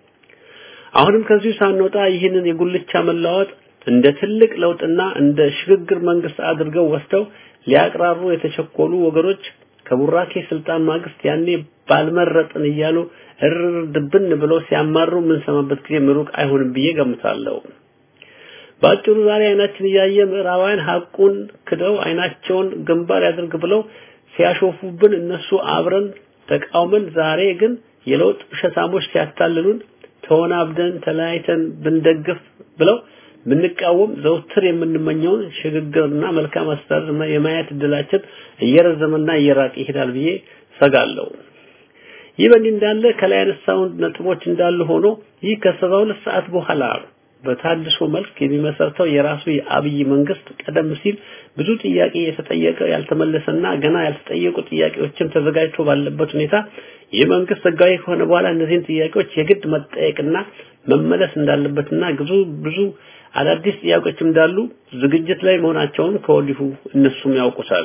አሁንም ከዚሁ ሳንወጣ ይህንን የጉልቻ መለዋወጥ እንደ ትልቅ ለውጥና እንደ ሽግግር መንግስት አድርገው ወስደው ሊያቅራሩ የተቸኮሉ ወገኖች ከቡራኬ ስልጣን ማግስት ያኔ ባልመረጥን እያሉ እርር ድብን ብለው ሲያማሩ የምንሰማበት ጊዜ ምሩቅ አይሆንም ብዬ ገምታለሁ። በአጭሩ ዛሬ አይናችን እያየ ምዕራባውያን ሀቁን ክደው አይናቸውን ግንባር ያድርግ ብለው ሲያሾፉብን እነሱ አብረን ተቃውመን ዛሬ ግን የለውጥ ውሸታሞች ሲያታልሉን ተወናብደን ተለያይተን ብንደግፍ ብለው ብንቃወም ዘውትር የምንመኘውን ሽግግርና መልካም አስተዳደር የማየት እድላችን እየረዘመና እየራቀ ይሄዳል ብዬ ሰጋለሁ። ይህ በእንዲህ እንዳለ ከላይ ያነሳውን ነጥቦች እንዳሉ ሆኖ ይህ ከሰባ ሁለት ሰዓት በኋላ በታድሶ መልክ የሚመሰርተው የራሱ የአብይ መንግስት ቀደም ሲል ብዙ ጥያቄ የተጠየቀ ያልተመለሰና ገና ያልተጠየቁ ጥያቄዎችም ተዘጋጅቶ ባለበት ሁኔታ ይህ መንግስት ህጋዊ ከሆነ በኋላ እነዚህን ጥያቄዎች የግድ መጠየቅና መመለስ እንዳለበትና ብዙ ብዙ አዳዲስ ጥያቄዎች እንዳሉ ዝግጅት ላይ መሆናቸውን ከወዲሁ እነሱም ያውቁታል።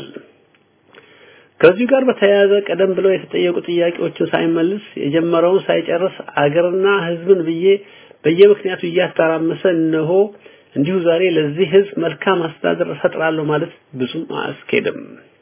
ከዚህ ጋር በተያያዘ ቀደም ብለው የተጠየቁ ጥያቄዎችን ሳይመልስ የጀመረውን ሳይጨርስ አገርና ህዝብን ብዬ በየምክንያቱ እያተራመሰ እነሆ እንዲሁ ዛሬ ለዚህ ህዝብ መልካም አስተዳደር እፈጥራለሁ ማለት ብዙም አያስኬድም።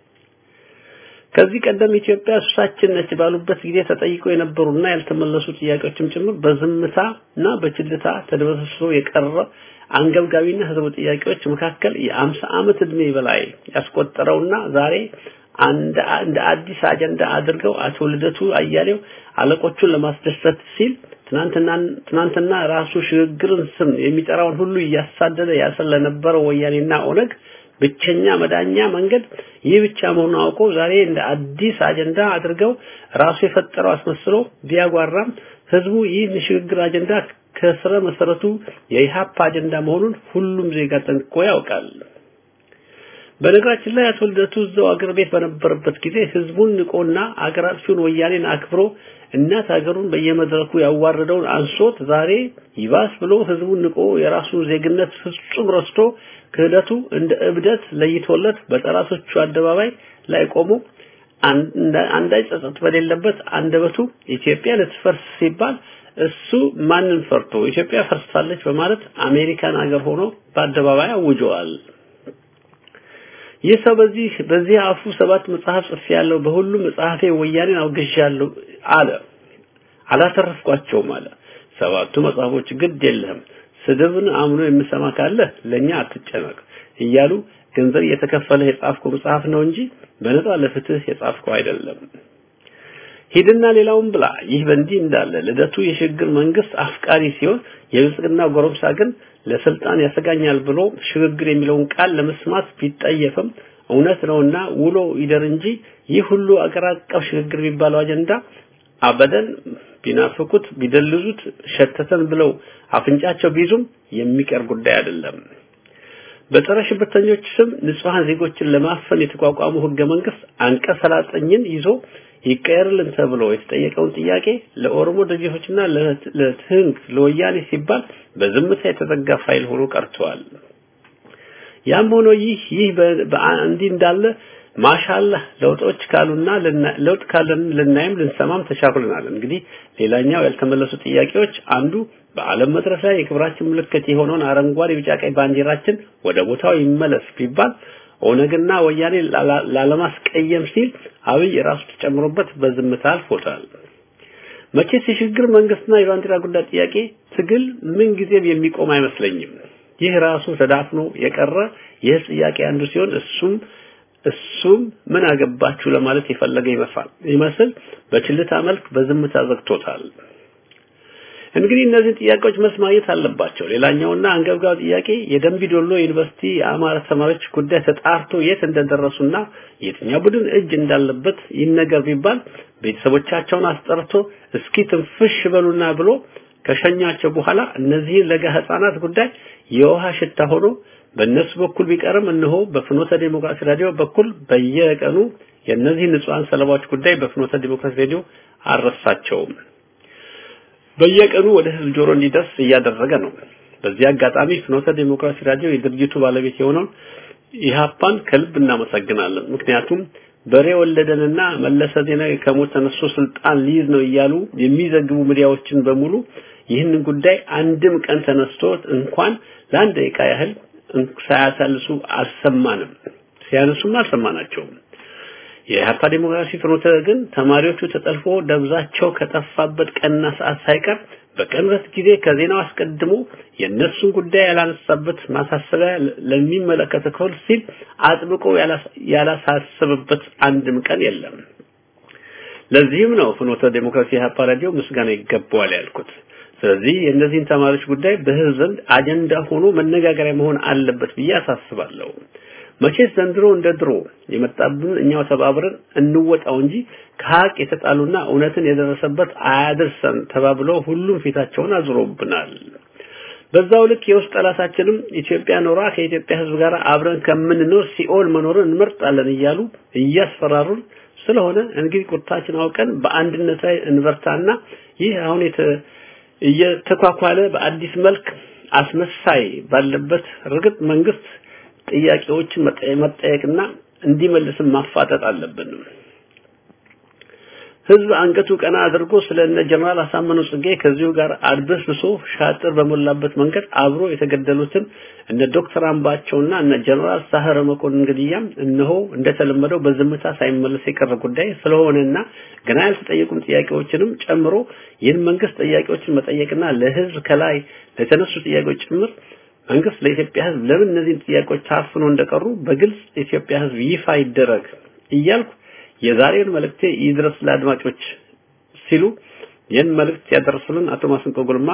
ከዚህ ቀደም ኢትዮጵያ ሱሳችን ነች ባሉበት ጊዜ ተጠይቀው የነበሩና ያልተመለሱ ጥያቄዎችም ጭምር በዝምታና በችልታ ተደበስብሶ የቀረ አንገብጋቢና ህዝቡ ጥያቄዎች መካከል የአምሳ ዓመት እድሜ በላይ ያስቆጠረውና ዛሬ አንድ እንደ አዲስ አጀንዳ አድርገው አቶ ልደቱ አያሌው አለቆቹን ለማስደሰት ሲል ትናንትና ትናንትና ራሱ ሽግግርን ስም የሚጠራውን ሁሉ እያሳደደ ያሰለ ለነበረው ወያኔና ኦነግ ብቸኛ መዳኛ መንገድ ይህ ብቻ መሆኑን አውቆ ዛሬ እንደ አዲስ አጀንዳ አድርገው ራሱ የፈጠረው አስመስሎ ቢያጓራም ህዝቡ ይህ ሽግግር አጀንዳ ከስረ መሰረቱ የኢሃፓ አጀንዳ መሆኑን ሁሉም ዜጋ ጠንቅቆ ያውቃል። በነገራችን ላይ አቶ ልደቱ እዛው አገር ቤት በነበረበት ጊዜ ህዝቡን ንቆና አገር አጥፊውን ወያኔን አክብሮ እናት ሀገሩን በየመድረኩ ያዋረደውን አንሶት ዛሬ ይባስ ብሎ ህዝቡን ንቆ የራሱን ዜግነት ፍጹም ረስቶ ክህደቱ እንደ እብደት ለይቶለት በጠላቶቹ አደባባይ ላይ ቆሞ አንዳች ጸጸት በሌለበት አንደበቱ ኢትዮጵያ ልትፈርስ ሲባል እሱ ማንን ፈርቶ ኢትዮጵያ ፈርሳለች በማለት አሜሪካን ሀገር ሆኖ በአደባባይ አውጀዋል። ይህ ሰው በዚህ በዚህ አፉ ሰባት መጽሐፍ ጽፌ ያለው በሁሉም መጽሐፌ ወያኔን አውግዣለሁ አለ። አላተረፍኳቸውም አለ። ሰባቱ መጽሐፎች ግድ የለህም ስድብን አምኖ የምሰማ ካለ ለኛ አትጨነቅ እያሉ ገንዘብ እየተከፈለ የጻፍከው መጽሐፍ ነው እንጂ በነፃ ለፍትህ የጻፍከው አይደለም። ሂድና ሌላውን ብላ። ይህ በእንዲህ እንዳለ ልደቱ የሽግግር መንግስት አፍቃሪ ሲሆን የብልጽግና ጎረምሳ ግን ለስልጣን ያሰጋኛል ብሎ ሽግግር የሚለውን ቃል ለመስማት ቢጠየፍም እውነት ነውና ውሎ ይደር እንጂ ይህ ሁሉ አገር አቀፍ ሽግግር የሚባለው አጀንዳ አበደን ቢናፍቁት ቢደልዙት ሸተተን ብለው አፍንጫቸው ቢይዙም የሚቀር ጉዳይ አይደለም። በጸረ ሽብርተኞች ስም ንጹሐን ዜጎችን ለማፈን የተቋቋመው ህገ መንግስት አንቀጽ ሰላሳኝን ይዞ ይቀየርልን ተብሎ የተጠየቀውን ጥያቄ ለኦሮሞ ድርጅቶችና ለትህንግ ለወያኔ ሲባል በዝምታ የተዘጋ ፋይል ሆኖ ቀርቷል። ያም ሆኖ ይህ ይህ እንዲህ እንዳለ ማሻአላህ ለውጦች ካሉና ለውጥ ካለን ልናይም ልንሰማም ተቻኩልናል። እንግዲህ ሌላኛው ያልተመለሱ ጥያቄዎች አንዱ በዓለም መድረክ ላይ የክብራችን ምልክት የሆነውን አረንጓዴ፣ ቢጫ፣ ቀይ ባንዲራችን ወደ ቦታው ይመለስ ቢባል ኦነግና ወያኔ ላለማስቀየም ሲል አብይ ራሱ ተጨምሮበት በዝምታ አልፎታል። መቼስ የሽግግር መንግስትና የባንዲራ ጉዳይ ጥያቄ ትግል ምን ጊዜም የሚቆም አይመስለኝም። ይህ ራሱ ተዳፍኖ የቀረ የህዝብ ጥያቄ አንዱ ሲሆን እሱም እሱም ምን አገባችሁ ለማለት የፈለገ ይመስል ይመስል በችልታ መልክ በዝምታ ዘግቶታል። እንግዲህ እነዚህ ጥያቄዎች መልስ ማግኘት አለባቸው። ሌላኛውና አንገብጋቢ ጥያቄ የደንቢ ዶሎ ዩኒቨርሲቲ የአማራ ተማሪዎች ጉዳይ ተጣርቶ የት እንደደረሱና የትኛው ቡድን እጅ እንዳለበት ይነገር ቢባል ቤተሰቦቻቸውን አስጠርቶ እስኪ ትንፍሽ በሉና ብሎ ከሸኛቸው በኋላ እነዚህን ለጋ ህፃናት ጉዳይ የውሃ ሽታ ሆኖ በእነሱ በኩል ቢቀርም እነሆ በፍኖተ ዲሞክራሲ ራዲዮ በኩል በየቀኑ የእነዚህ ንጹሃን ሰለባዎች ጉዳይ በፍኖተ ዲሞክራሲ ሬዲዮ አልረሳቸውም። በየቀኑ ወደ ህዝብ ጆሮ እንዲደርስ እያደረገ ነው። በዚህ አጋጣሚ ፍኖተ ዲሞክራሲ ራዲዮ የድርጅቱ ባለቤት የሆነውን ኢሃፓን ከልብ እናመሰግናለን። ምክንያቱም በሬ ወለደንና መለሰ ዜናዊ ከሞት ተነስቶ ስልጣን ሊይዝ ነው እያሉ የሚዘግቡ ሚዲያዎችን በሙሉ ይህንን ጉዳይ አንድም ቀን ተነስቶ እንኳን ለአንድ ደቂቃ ያህል ሳያሳልሱ አልሰማንም። ሲያነሱም አልሰማናቸውም። የኢህአፓ ዲሞክራሲ ፍኖተ ግን ተማሪዎቹ ተጠልፎ ደብዛቸው ከጠፋበት ቀንና ሰዓት ሳይቀር በቅርበት ጊዜ ከዜናው አስቀድሞ የእነሱን ጉዳይ ያላነሳበት ማሳሰቢያ ለሚመለከተው ክፍል ሲል አጥብቆ ያላሳሰበበት አንድም ቀን የለም። ለዚህም ነው ፍኖተ ዲሞክራሲ ኢህአፓ ራዲዮ ምስጋና ይገባዋል ያልኩት። ስለዚህ የእነዚህን ተማሪዎች ጉዳይ በህዝብ ዘንድ አጀንዳ ሆኖ መነጋገሪያ መሆን አለበት ብዬ አሳስባለሁ። መቼስ ዘንድሮ እንደ ድሮ የመጣብን እኛው ተባብረን እንወጣው እንጂ ከሀቅ የተጣሉና እውነትን የደረሰበት አያድርሰን ተባብለው ሁሉም ፊታቸውን አዙሮብናል። በዛው ልክ የውስጥ ጠላታችንም ኢትዮጵያ ኖራ ከኢትዮጵያ ህዝብ ጋር አብረን ከምንኖር ሲኦል መኖርን እንመርጣለን እያሉ እያስፈራሩን ስለሆነ እንግዲህ ቁርጣችን አውቀን በአንድነት ላይ እንበርታና ይህ አሁን እየተኳኳለ በአዲስ መልክ አስመሳይ ባለበት እርግጥ መንግስት ጥያቄዎችን መጠየቅና እንዲመልስም ማፋጠጥ አለብን። ህዝብ አንገቱ ቀና አድርጎ ስለ እነ ጀነራል አሳምነው ጽጌ ከዚሁ ጋር አድበስብሶ ሻጥር በሞላበት መንገድ አብሮ የተገደሉትን እነ ዶክተር አምባቸውና እነ ጀነራል ሳህረ መኮንን ግድያም እነሆ እንደተለመደው በዝምታ ሳይመለስ የቀረ ጉዳይ ስለሆነና ገና ያልተጠየቁም ጥያቄዎችንም ጨምሮ ይህን መንግስት ጥያቄዎችን መጠየቅና ለህዝብ ከላይ ለተነሱ ጥያቄዎች ጭምር መንግስት ለኢትዮጵያ ህዝብ ለምን እነዚህን ጥያቄዎች ታፍኖ እንደቀሩ በግልጽ ኢትዮጵያ ህዝብ ይፋ ይደረግ እያልኩ የዛሬውን መልእክቴ ይድረስ ለአድማጮች ሲሉ ይህን መልእክት ያደረሱልን አቶ ማስንቆ ጉልማ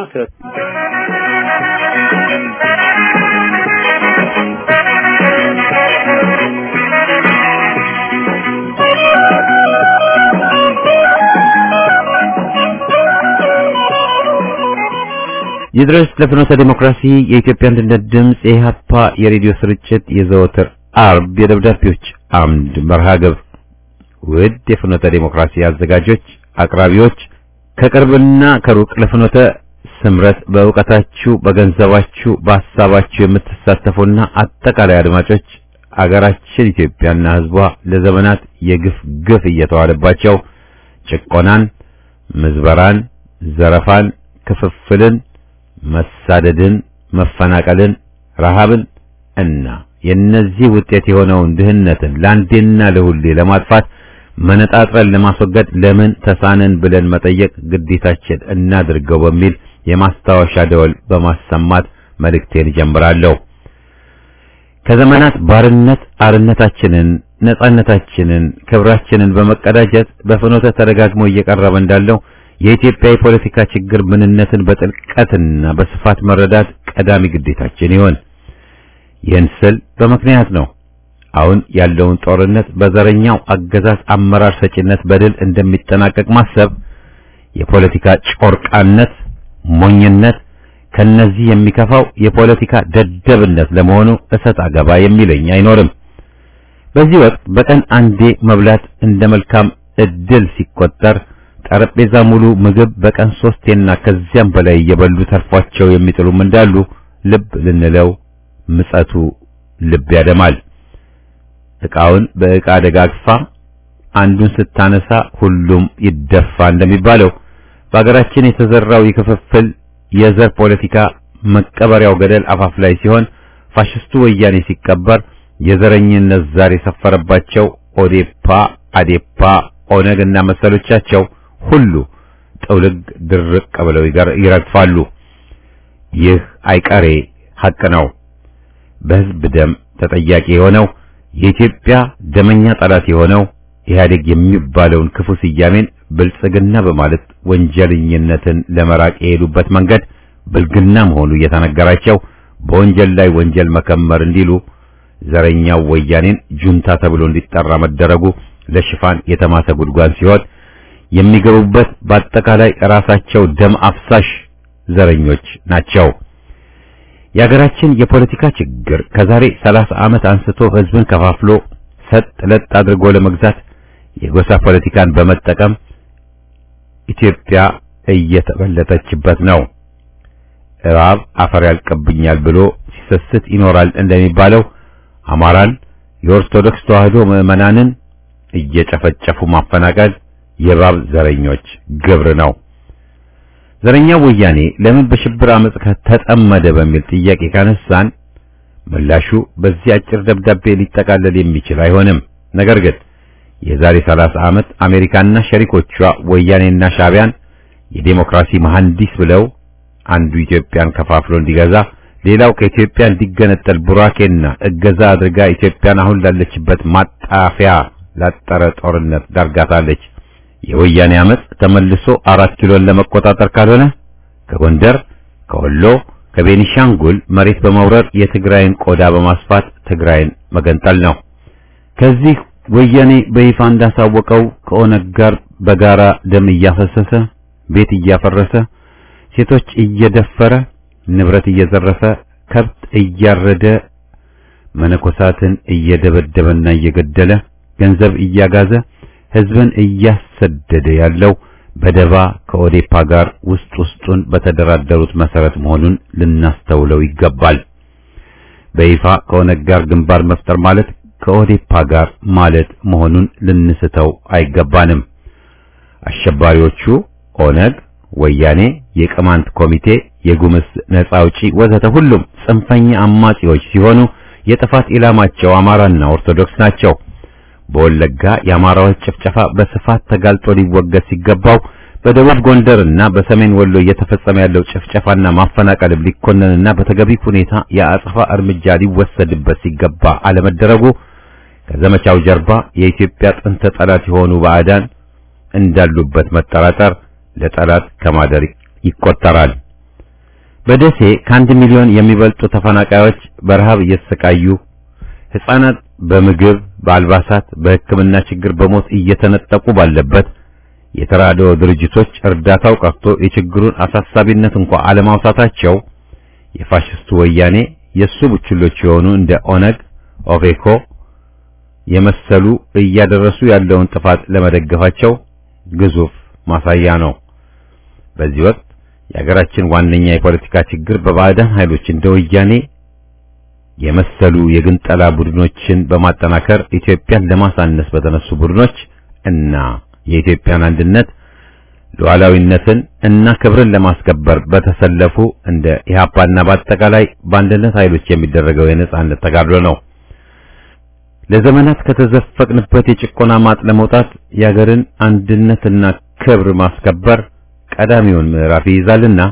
ይድረስ ለፍኖተ ዲሞክራሲ የኢትዮጵያ አንድነት ድምፅ የኢህአፓ የሬዲዮ ስርጭት የዘወትር አርብ የደብዳቤዎች አምድ መርሃ ግብር ውድ የፍኖተ ዲሞክራሲ አዘጋጆች፣ አቅራቢዎች ከቅርብና ከሩቅ ለፍኖተ ስምረት በእውቀታችሁ፣ በገንዘባችሁ፣ በሐሳባችሁ የምትሳተፉና አጠቃላይ አድማጮች አገራችን ኢትዮጵያና ሕዝቧ ለዘመናት የግፍ ግፍ እየተዋለባቸው ጭቆናን፣ ምዝበራን፣ ዘረፋን፣ ክፍፍልን፣ መሳደድን፣ መፈናቀልን፣ ረሃብን እና የነዚህ ውጤት የሆነውን ድህነትን ለአንዴና ለሁሌ ለማጥፋት መነጣጥረን ለማስወገድ ለምን ተሳነን ብለን መጠየቅ ግዴታችን እናድርገው በሚል የማስታወሻ ደወል በማሰማት መልእክቴን እጀምራለሁ። ከዘመናት ባርነት አርነታችንን፣ ነጻነታችንን፣ ክብራችንን በመቀዳጀት በፍኖተ ተደጋግሞ እየቀረበ እንዳለው የኢትዮጵያ የፖለቲካ ችግር ምንነትን በጥልቀትና በስፋት መረዳት ቀዳሚ ግዴታችን ይሆን። ይህን ስል በምክንያት ነው። አሁን ያለውን ጦርነት በዘረኛው አገዛዝ አመራር ሰጪነት በድል እንደሚጠናቀቅ ማሰብ የፖለቲካ ጮርቃነት፣ ሞኝነት፣ ከነዚህ የሚከፋው የፖለቲካ ደደብነት ለመሆኑ እሰጥ አገባ የሚለኝ አይኖርም። በዚህ ወቅት በቀን አንዴ መብላት እንደ መልካም እድል ሲቆጠር ጠረጴዛ ሙሉ ምግብ በቀን ሶስቴና ከዚያም በላይ እየበሉ ተርፏቸው የሚጥሉም እንዳሉ ልብ ልንለው ምጸቱ ልብ ያደማል። ዕቃውን በዕቃ ደጋግፋ አንዱን ስታነሳ ሁሉም ይደፋ እንደሚባለው በአገራችን የተዘራው የክፍፍል የዘር ፖለቲካ መቀበሪያው ገደል አፋፍ ላይ ሲሆን ፋሽስቱ ወያኔ ሲቀበር የዘረኝነት ዛር የሰፈረባቸው ኦዴፓ፣ አዴፓ፣ ኦነግ እና መሰሎቻቸው ሁሉ ጥውልግ ድርቅ ብለው ይረግፋሉ። ይህ አይቀሬ ሐቅ ነው። በሕዝብ ደም ተጠያቂ የሆነው የኢትዮጵያ ደመኛ ጠላት የሆነው ኢህአዴግ የሚባለውን ክፉ ስያሜን ብልጽግና በማለት ወንጀለኝነትን ለመራቅ የሄዱበት መንገድ ብልግና መሆኑ እየተነገራቸው በወንጀል ላይ ወንጀል መከመር እንዲሉ ዘረኛው ወያኔን ጁንታ ተብሎ እንዲጠራ መደረጉ ለሽፋን የተማሰ ጉድጓድ ሲሆን የሚገቡበት በአጠቃላይ ራሳቸው ደም አፍሳሽ ዘረኞች ናቸው። የሀገራችን የፖለቲካ ችግር ከዛሬ 30 ዓመት አንስቶ ህዝብን ከፋፍሎ ሰጥ ለጥ አድርጎ ለመግዛት የጎሳ ፖለቲካን በመጠቀም ኢትዮጵያ እየተበለጠችበት ነው። እባብ አፈር ያልቀብኛል ብሎ ሲሰስት ይኖራል እንደሚባለው አማራን የኦርቶዶክስ ተዋህዶ ምዕመናንን እየጨፈጨፉ ማፈናቀል የእባብ ዘረኞች ግብር ነው። ዘረኛው ወያኔ ለምን በሽብር አመጽ ተጠመደ በሚል ጥያቄ ካነሳን ምላሹ በዚህ አጭር ደብዳቤ ሊጠቃለል የሚችል አይሆንም። ነገር ግን የዛሬ 30 ዓመት አሜሪካና ሸሪኮቿ ወያኔና ሻቢያን የዴሞክራሲ መሐንዲስ ብለው አንዱ ኢትዮጵያን ከፋፍሎ እንዲገዛ ሌላው ከኢትዮጵያ እንዲገነጠል ቡራኬና እገዛ አድርጋ ኢትዮጵያን አሁን ላለችበት ማጣፊያ ላጠረ ጦርነት ዳርጋታለች። የወያኔ አመጽ ተመልሶ አራት ኪሎን ለመቆጣጠር ካልሆነ ከጎንደር፣ ከወሎ፣ ከቤኒሻንጉል መሬት በመውረር የትግራይን ቆዳ በማስፋት ትግራይን መገንጠል ነው። ከዚህ ወያኔ በይፋ እንዳሳወቀው ከኦነግ ጋር በጋራ ደም እያፈሰሰ ቤት እያፈረሰ ሴቶች እየደፈረ ንብረት እየዘረፈ ከብት እያረደ መነኮሳትን እየደበደበና እየገደለ ገንዘብ እያጋዘ ህዝብን እያሰደደ ያለው በደባ ከኦዴፓ ጋር ውስጥ ውስጡን በተደራደሩት መሰረት መሆኑን ልናስተውለው ይገባል። በይፋ ከኦነግ ጋር ግንባር መፍጠር ማለት ከኦዴፓ ጋር ማለት መሆኑን ልንስተው አይገባንም። አሸባሪዎቹ ኦነግ፣ ወያኔ፣ የቅማንት ኮሚቴ፣ የጉምዝ ነጻ አውጪ ወዘተ ሁሉም ጽንፈኛ አማጺዎች ሲሆኑ የጥፋት ኢላማቸው አማራና ኦርቶዶክስ ናቸው። በወለጋ የአማራዎች ጭፍጨፋ በስፋት ተጋልጦ ሊወገድ ሲገባው በደቡብ ጎንደርና በሰሜን ወሎ እየተፈጸመ ያለው ጭፍጨፋና ማፈናቀልም ሊኮነንና በተገቢ ሁኔታ የአጸፋ እርምጃ ሊወሰድበት ሲገባ አለመደረጉ ከዘመቻው ጀርባ የኢትዮጵያ ጥንተ ጠላት የሆኑ ባዕዳን እንዳሉበት መጠራጠር ለጠላት ከማደር ይቆጠራል። በደሴ ከአንድ ሚሊዮን የሚበልጡ ተፈናቃዮች በረሃብ እየተሰቃዩ ሕፃናት በምግብ፣ በአልባሳት፣ በሕክምና ችግር በሞት እየተነጠቁ ባለበት የተራድኦ ድርጅቶች እርዳታው ቀርቶ የችግሩን አሳሳቢነት እንኳ አለማውሳታቸው የፋሽስቱ ወያኔ የሱ ቡችሎች የሆኑ እንደ ኦነግ፣ ኦፌኮ የመሰሉ እያደረሱ ያለውን ጥፋት ለመደገፋቸው ግዙፍ ማሳያ ነው። በዚህ ወቅት የሀገራችን ዋነኛ የፖለቲካ ችግር በባዕዳን ኃይሎች እንደ ወያኔ የመሰሉ የግንጠላ ቡድኖችን በማጠናከር ኢትዮጵያን ለማሳነስ በተነሱ ቡድኖች እና የኢትዮጵያን አንድነት ሉዓላዊነትን እና ክብርን ለማስከበር በተሰለፉ እንደ ኢህአፓና በአጠቃላይ በአንድነት ኃይሎች የሚደረገው የነጻነት ተጋድሎ ነው። ለዘመናት ከተዘፈቅንበት የጭቆና ማጥ ለመውጣት የሀገርን አንድነትና ክብር ማስከበር ቀዳሚውን ምዕራፍ ይይዛልና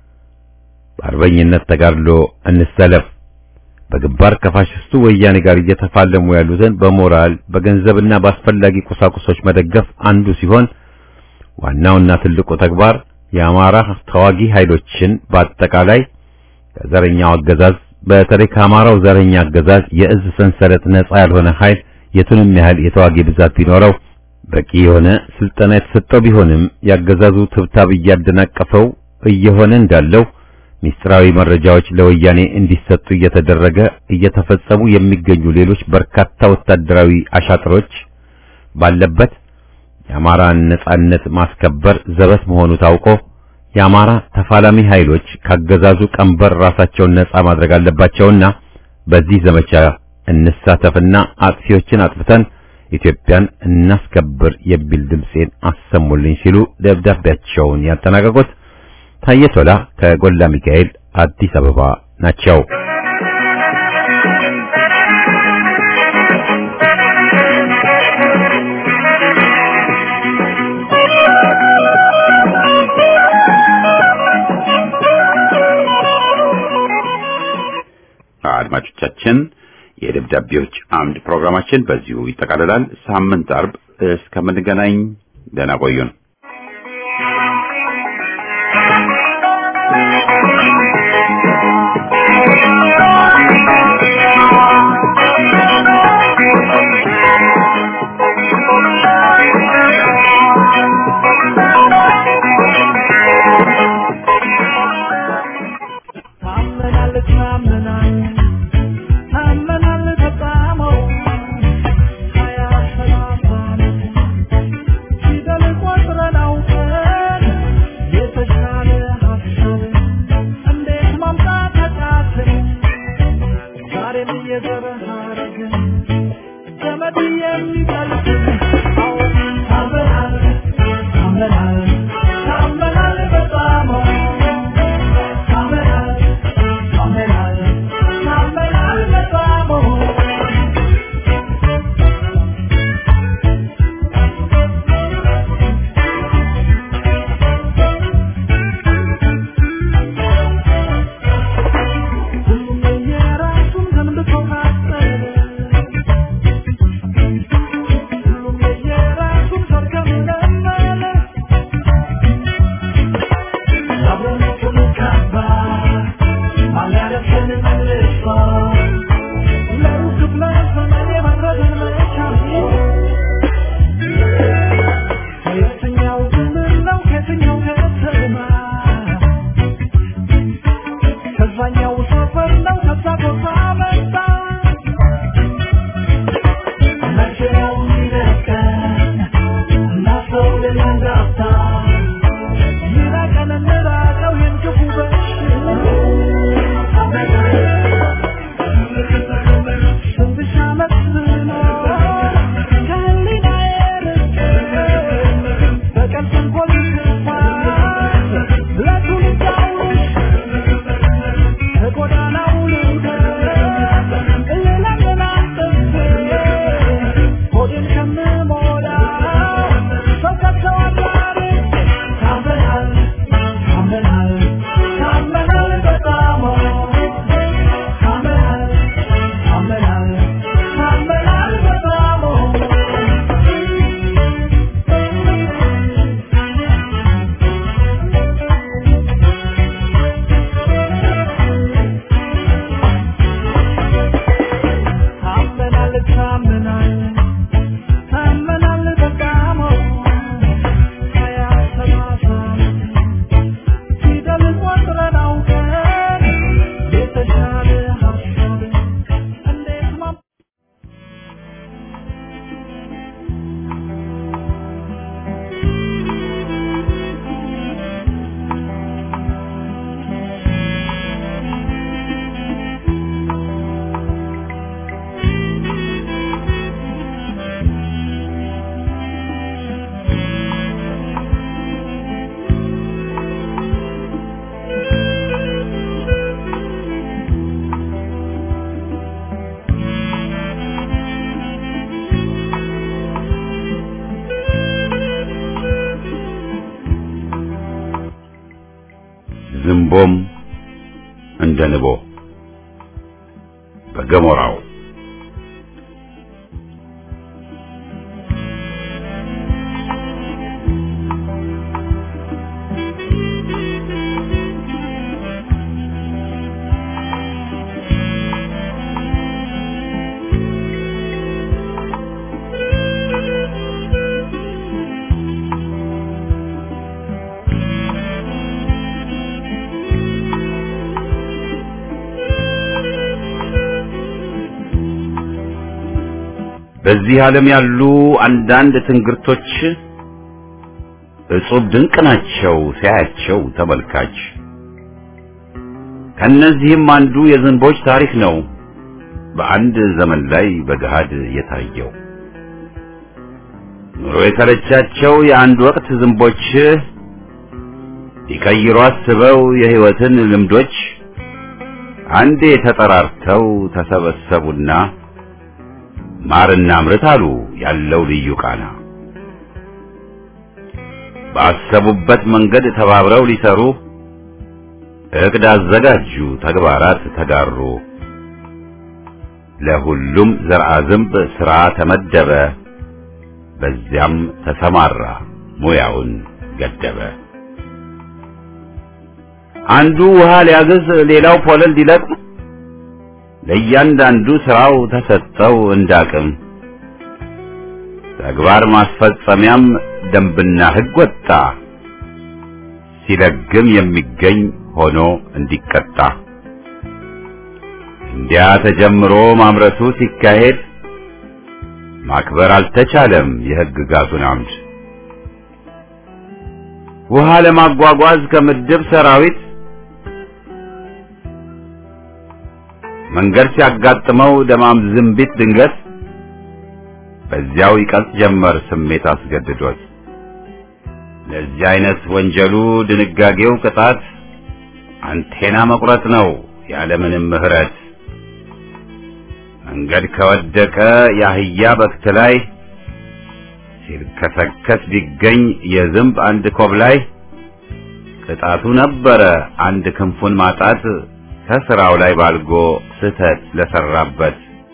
በአርበኝነት ተጋድሎ እንሰለፍ። በግንባር ከፋሽስቱ ወያኔ ጋር እየተፋለሙ ያሉትን በሞራል በገንዘብና በአስፈላጊ ቁሳቁሶች መደገፍ አንዱ ሲሆን ዋናውና ትልቁ ተግባር የአማራ ተዋጊ ኃይሎችን በአጠቃላይ ከዘረኛው አገዛዝ በተለይ ከአማራው ዘረኛ አገዛዝ የእዝ ሰንሰለት ነጻ ያልሆነ ኃይል የቱንም ያህል የተዋጊ ብዛት ቢኖረው በቂ የሆነ ስልጠና የተሰጠው ቢሆንም ያገዛዙ ትብታብ እያደናቀፈው እየሆነ እንዳለው ሚስጥራዊ መረጃዎች ለወያኔ እንዲሰጡ እየተደረገ እየተፈጸሙ የሚገኙ ሌሎች በርካታ ወታደራዊ አሻጥሮች ባለበት የአማራን ነጻነት ማስከበር ዘበት መሆኑ ታውቆ የአማራ ተፋላሚ ኃይሎች ካገዛዙ ቀንበር ራሳቸውን ነጻ ማድረግ አለባቸውና በዚህ ዘመቻ እንሳተፍና አጥፊዎችን አጥፍተን ኢትዮጵያን እናስከብር የሚል ድምጼን አሰሙልኝ ሲሉ ደብዳቤያቸውን ያጠናቀቁት ታዬ ቶላ ከጎላ ሚካኤል አዲስ አበባ ናቸው። አድማጮቻችን የደብዳቤዎች አምድ ፕሮግራማችን በዚሁ ይጠቃልላል። ሳምንት አርብ እስከምንገናኝ ደህና ቆዩን። ታመናል ታመናል ታመናል ተጣመው ሀያ ሰላሳ ፊደል ቆጥረን አውቀን የተሻለ ሀሳብ እንዴት ማምጣት አቃተን ዛሬም እየዘረሃረግን ዘመድ የሚጠልቅን አዎ ታመናል ታመናል ታመናል በጣመው ታመናል ታመናል ታመናል በጣመው ሁሉም የየራሱን ገንብቶ ካሰበ ሁሉም የየራሱን ሰርገም ለመለ አብረን ካባ አላረፈን መልሶ ለሩቅ ለዘመን የመረደን መቻል ከየትኛው ክልል ነው ከየትኛው ከተማ ከዛኛው ሰፈር ነው ከዛ ቦታ መጣ መቼ ነው የሚለቀን እናስተው ልናንጋፍታ ይራቀን እንራቀው ይህን ክፉ በሽታ ስንት ዓመት ስኖር ከህሊናዬ ርቄ በቀን ተንኮል ክፋት ለትውልድ አውርሽ ከጎዳናው ልውደቅ እልለምን አጥፌ ሆዴን ከምሞላው ሰው ከተዋል አርቄ ታመናል ታመናል ታመናል በጣም ታመናል ታመናል ታመናል በጣም ታመናል ታመናል ታመናል በጣም ሀያ ሰላሳ ፊደል ቆጥረን አውቀን የተሻለ ሀሳብ እንዴት ማ ዝንቦም እንደ ንቦ በገሞራው በዚህ ዓለም ያሉ አንዳንድ ትንግርቶች እጹብ ድንቅ ናቸው ሲያያቸው ተመልካች። ከነዚህም አንዱ የዝንቦች ታሪክ ነው በአንድ ዘመን ላይ በገሃድ የታየው። ኑሮ የተረቻቸው የአንድ ወቅት ዝንቦች ሊቀይሩ አስበው የሕይወትን ልምዶች አንዴ ተጠራርተው ተሰበሰቡና ማርና ምርት አሉ ያለው ልዩ ቃና። ባሰቡበት መንገድ ተባብረው ሊሰሩ እቅድ አዘጋጁ፣ ተግባራት ተጋሩ። ለሁሉም ዘርአ ዝንብ ሥራ ተመደበ፣ በዚያም ተሰማራ ሙያውን ገደበ። አንዱ ውሃ ሊያግዝ፣ ሌላው ፖለል ሊለቅም ለእያንዳንዱ ስራው ተሰጠው እንዳቅም። ተግባር ማስፈጸሚያም ደንብና ሕግ ወጣ፣ ሲለግም የሚገኝ ሆኖ እንዲቀጣ። እንዲያ ተጀምሮ ማምረቱ ሲካሄድ ማክበር አልተቻለም የሕግጋቱን አምድ። ውሃ ለማጓጓዝ ከምድብ ሰራዊት መንገድ ሲያጋጥመው ደማም ዝንቢት ድንገት በዚያው ይቀልጥ ጀመር ስሜት አስገድዶት። ለዚህ አይነት ወንጀሉ ድንጋጌው ቅጣት አንቴና መቁረጥ ነው ያለምንም ምሕረት። መንገድ ከወደቀ የአህያ በክት ላይ ሲልከሰከስ ቢገኝ የዝንብ አንድ ኮብ ላይ ቅጣቱ ነበረ አንድ ክንፉን ማጣት ከስራው ላይ ባልጎ ስህተት ለሰራበት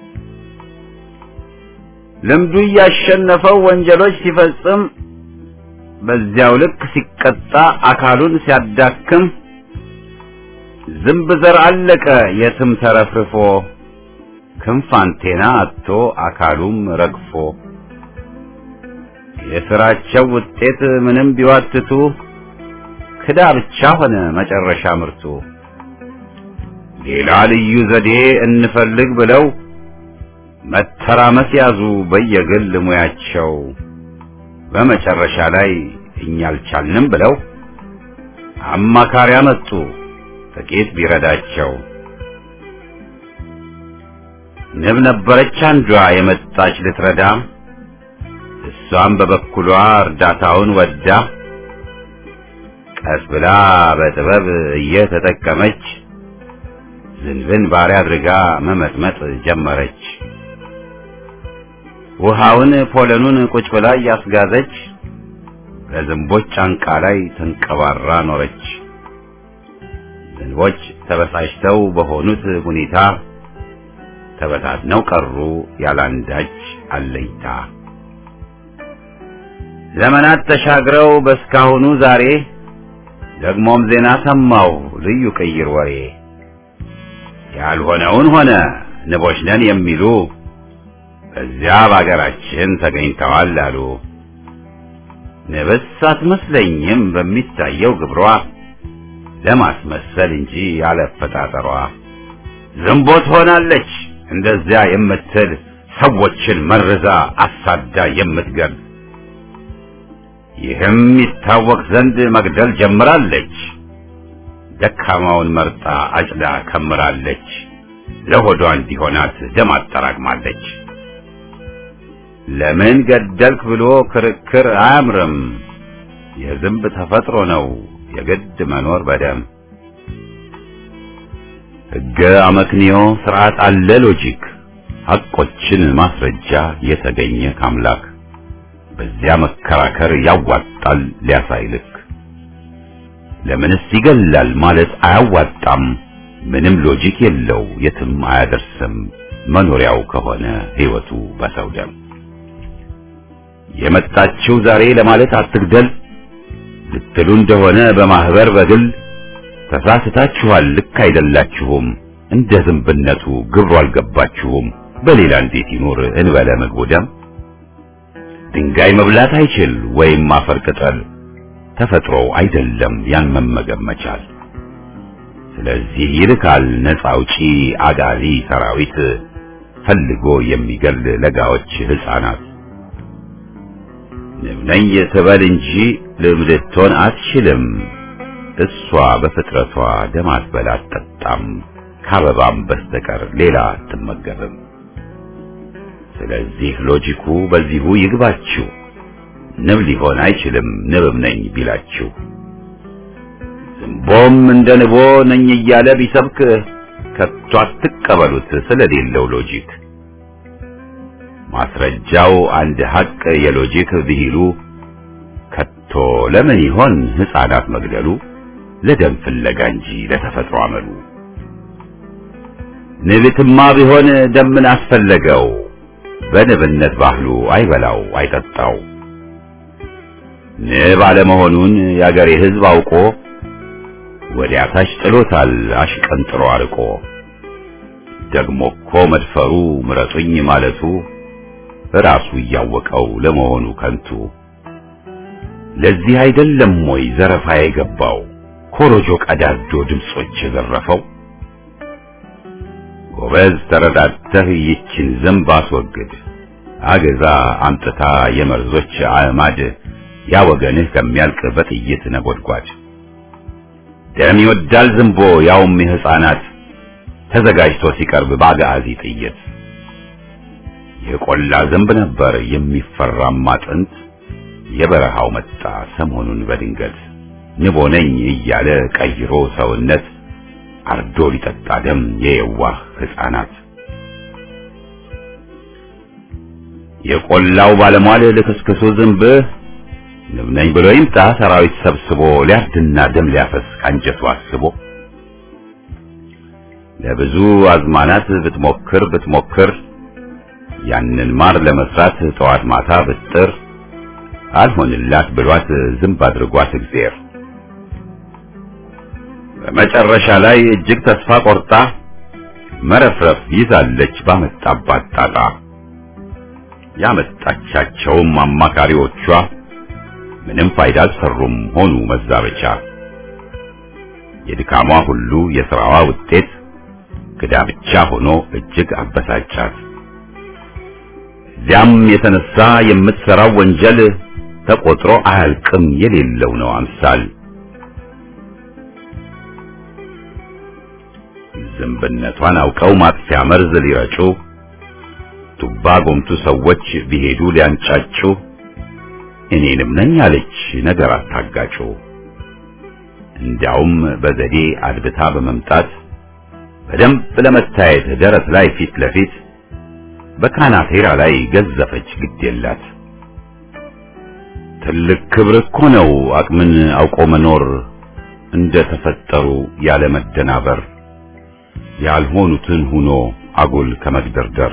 ልምዱ እያሸነፈው ወንጀሎች ሲፈጽም በዚያው ልክ ሲቀጣ አካሉን ሲያዳክም ዝንብ ዘር አለቀ የትም ተረፍርፎ ክንፍ አንቴና አጥቶ አካሉም ረግፎ የስራቸው ውጤት ምንም ቢዋትቱ ክዳ ብቻ ሆነ መጨረሻ ምርቱ። ሌላ ልዩ ዘዴ እንፈልግ ብለው መተራመስ ያዙ በየግል ሙያቸው። በመጨረሻ ላይ እኛ አልቻልንም ብለው አማካሪ አመጡ ጥቂት ቢረዳቸው። ንብ ነበረች አንዷ የመጣች ልትረዳ፣ እሷም በበኩሏ እርዳታውን ወዳ ቀስ ብላ በጥበብ እየተጠቀመች ዝንብን ባሪያ አድርጋ መመጥመጥ ጀመረች። ውሃውን ፖለኑን ቁጭ ብላ እያስጋዘች በዝንቦች ጫንቃ ላይ ተንቀባራ ኖረች። ዝንቦች ተበሳጭተው በሆኑት ሁኔታ ተበታትነው ቀሩ ያላንዳች አለኝታ። ዘመናት ተሻግረው በስካሁኑ ዛሬ ደግሞም ዜና ሰማው ልዩ ቅይር ወሬ ያልሆነውን ሆነ ንቦች ነን የሚሉ በዚያ በአገራችን ተገኝተዋል አሉ። ንብስ አትመስለኝም በሚታየው ግብሯ ለማስመሰል እንጂ ያለፈጣጠሯ ዝንቦት ሆናለች እንደዚያ የምትል ሰዎችን መርዛ አሳዳ የምትገል ይህም ይታወቅ ዘንድ መግደል ጀምራለች። ደካማውን መርጣ አጭዳ ከምራለች። ለሆዷ እንዲሆናት ደም አጠራቅማለች። ለምን ገደልክ ብሎ ክርክር አያምርም። የዝንብ ተፈጥሮ ነው የግድ መኖር በደም ሕገ አመክንዮ ስርዓት አለ ሎጂክ ሐቆችን ማስረጃ የተገኘ ካምላክ በዚያ መከራከር ያዋጣል ሊያሳይልክ ለምንስ ይገላል ማለት አያዋጣም ምንም ሎጂክ የለው የትም አያደርስም መኖሪያው ከሆነ ሕይወቱ በሰው ደም የመጣችው ዛሬ ለማለት አትግደል ልትሉ እንደሆነ በማህበር በግል ተሳስታችኋል ልክ አይደላችሁም እንደ ዝንብነቱ ግብሩ አልገባችሁም በሌላ እንዴት ይኖር እንበለ ምግቡ ደም ድንጋይ መብላት አይችል ወይም አፈር ቅጠል ተፈጥሮው አይደለም ያን መመገብ መቻል ስለዚህ ይልካል ነፃ አውጪ አጋዚ ሰራዊት ፈልጎ የሚገል ለጋዎች ሕፃናት ንብ ነኝ ትበል እንጂ ልብ ልትሆን አትችልም። እሷ በፍጥረቷ ደም አትበላ አትጠጣም፣ ከአበባም በስተቀር ሌላ አትመገብም። ስለዚህ ሎጂኩ በዚሁ ይግባችሁ። ንብ ሊሆን አይችልም ንብም ነኝ ቢላችሁ። ዝንቦም እንደ ንቦ ነኝ እያለ ቢሰብክ ከቶ አትቀበሉት ስለሌለው ሎጂክ። ማስረጃው አንድ ሐቅ የሎጂክ ብሂሉ ከቶ ለምን ይሆን ሕፃናት መግደሉ ለደም ፍለጋ እንጂ ለተፈጥሮ አመሉ። ንብትማ ቢሆን ደምን አስፈለገው በንብነት ባህሉ አይበላው አይጠጣው። ንብ አለመሆኑን የአገሬ ሕዝብ አውቆ ወዲያ ታች ጥሎታል አሽቀንጥሮ አርቆ። ደግሞ እኮ መድፈሩ ምረጡኝ ማለቱ ራሱ እያወቀው ለመሆኑ ከንቱ። ለዚህ አይደለም ወይ ዘረፋ የገባው ኮሮጆ ቀዳዶ ድምጾች የዘረፈው? ጎበዝ ተረዳተህ ይችን ዝንብ አስወግድ፣ አገዛ አምጥታ የመርዞች አዕማድ ያ ወገንህ ከሚያልቅ በጥይት ነጎድጓድ። ደም ይወዳል ዝንቦ ያውም የሕፃናት ተዘጋጅቶ ሲቀርብ በአጋዚ ጥይት። የቆላ ዝንብ ነበር የሚፈራማ ጥንት፣ የበረሃው መጣ ሰሞኑን በድንገት ንቦ ነኝ እያለ ቀይሮ ሰውነት አርዶ ሊጠጣ ደም የየዋህ ሕፃናት። የቆላው ባለሟል ልክስክሱ ዝንብ ንብ ነኝ ብሎ ይምጣ ሰራዊት ሰብስቦ ሊያርድና ደም ሊያፈስ ካንጀቱ አስቦ ለብዙ አዝማናት ብትሞክር ብትሞክር ያንን ማር ለመስራት ጠዋት ማታ ብጥር አልሆንላት ብሏት ዝንብ አድርጓት እግዚአብሔር በመጨረሻ ላይ እጅግ ተስፋ ቆርጣ መረፍረፍ ይዛለች ባመጣባት ጣጣ። ያመጣቻቸውም አማካሪዎቿ ምንም ፋይዳ አልሰሩም ሆኑ መዛበቻ። የድካሟ ሁሉ የሥራዋ ውጤት ክዳ ብቻ ሆኖ እጅግ አበሳጫት። እዚያም የተነሳ የምትሠራው ወንጀል ተቆጥሮ አያልቅም የሌለው ነው አምሳል። ዝንብነቷን አውቀው ማጥፊያ መርዝ ሊረጩ ቱባ ጎምቱ ሰዎች ቢሄዱ ሊያንጫጩ እኔንም ነኝ አለች ነገር አታጋጩ። እንዲያውም በዘዴ አድብታ በመምጣት በደንብ ለመታየት ደረት ላይ ፊት ለፊት በካናቴራ ላይ ገዘፈች ግድ የላት። ትልቅ ክብር እኮ ነው አቅምን አውቆ መኖር እንደ ተፈጠሩ ያለ መደናበር ያልሆኑትን ሁኖ አጉል ከመግደርደር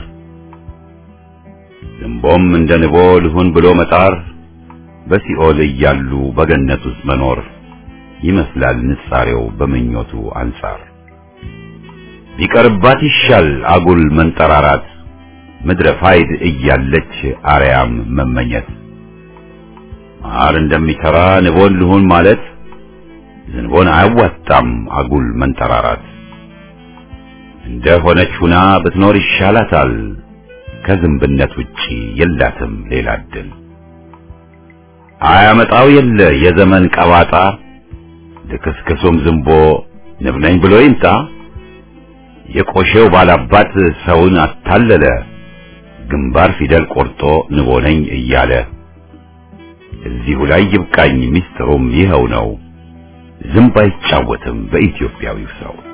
ዝንቦም እንደ ንቦ ልሁን ብሎ መጣር በሲኦል እያሉ በገነት ውስጥ መኖር ይመስላል ንጻሬው በምኞቱ አንጻር ቢቀርባት ይሻል አጉል መንጠራራት ምድረ ፋይድ እያለች አርያም መመኘት ማር እንደሚሰራ ንቦን ልሁን ማለት ዝንቦን አያዋጣም አጉል መንጠራራት እንደ ሆነች ሁና ብትኖር ይሻላታል ከዝንብነት ውጪ የላትም ሌላ እድል አያመጣው የለ የዘመን ቀባጣ ልክስክሱም ዝንቦ ንብ ነኝ ብሎ ይምጣ የቆሼው ባላባት ሰውን አታለለ ግንባር ፊደል ቆርጦ ንቦ ነኝ እያለ እዚሁ ላይ ይብቃኝ ሚስጥሩም ይኸው ነው ዝንብ አይጫወትም በኢትዮጵያዊው ሰው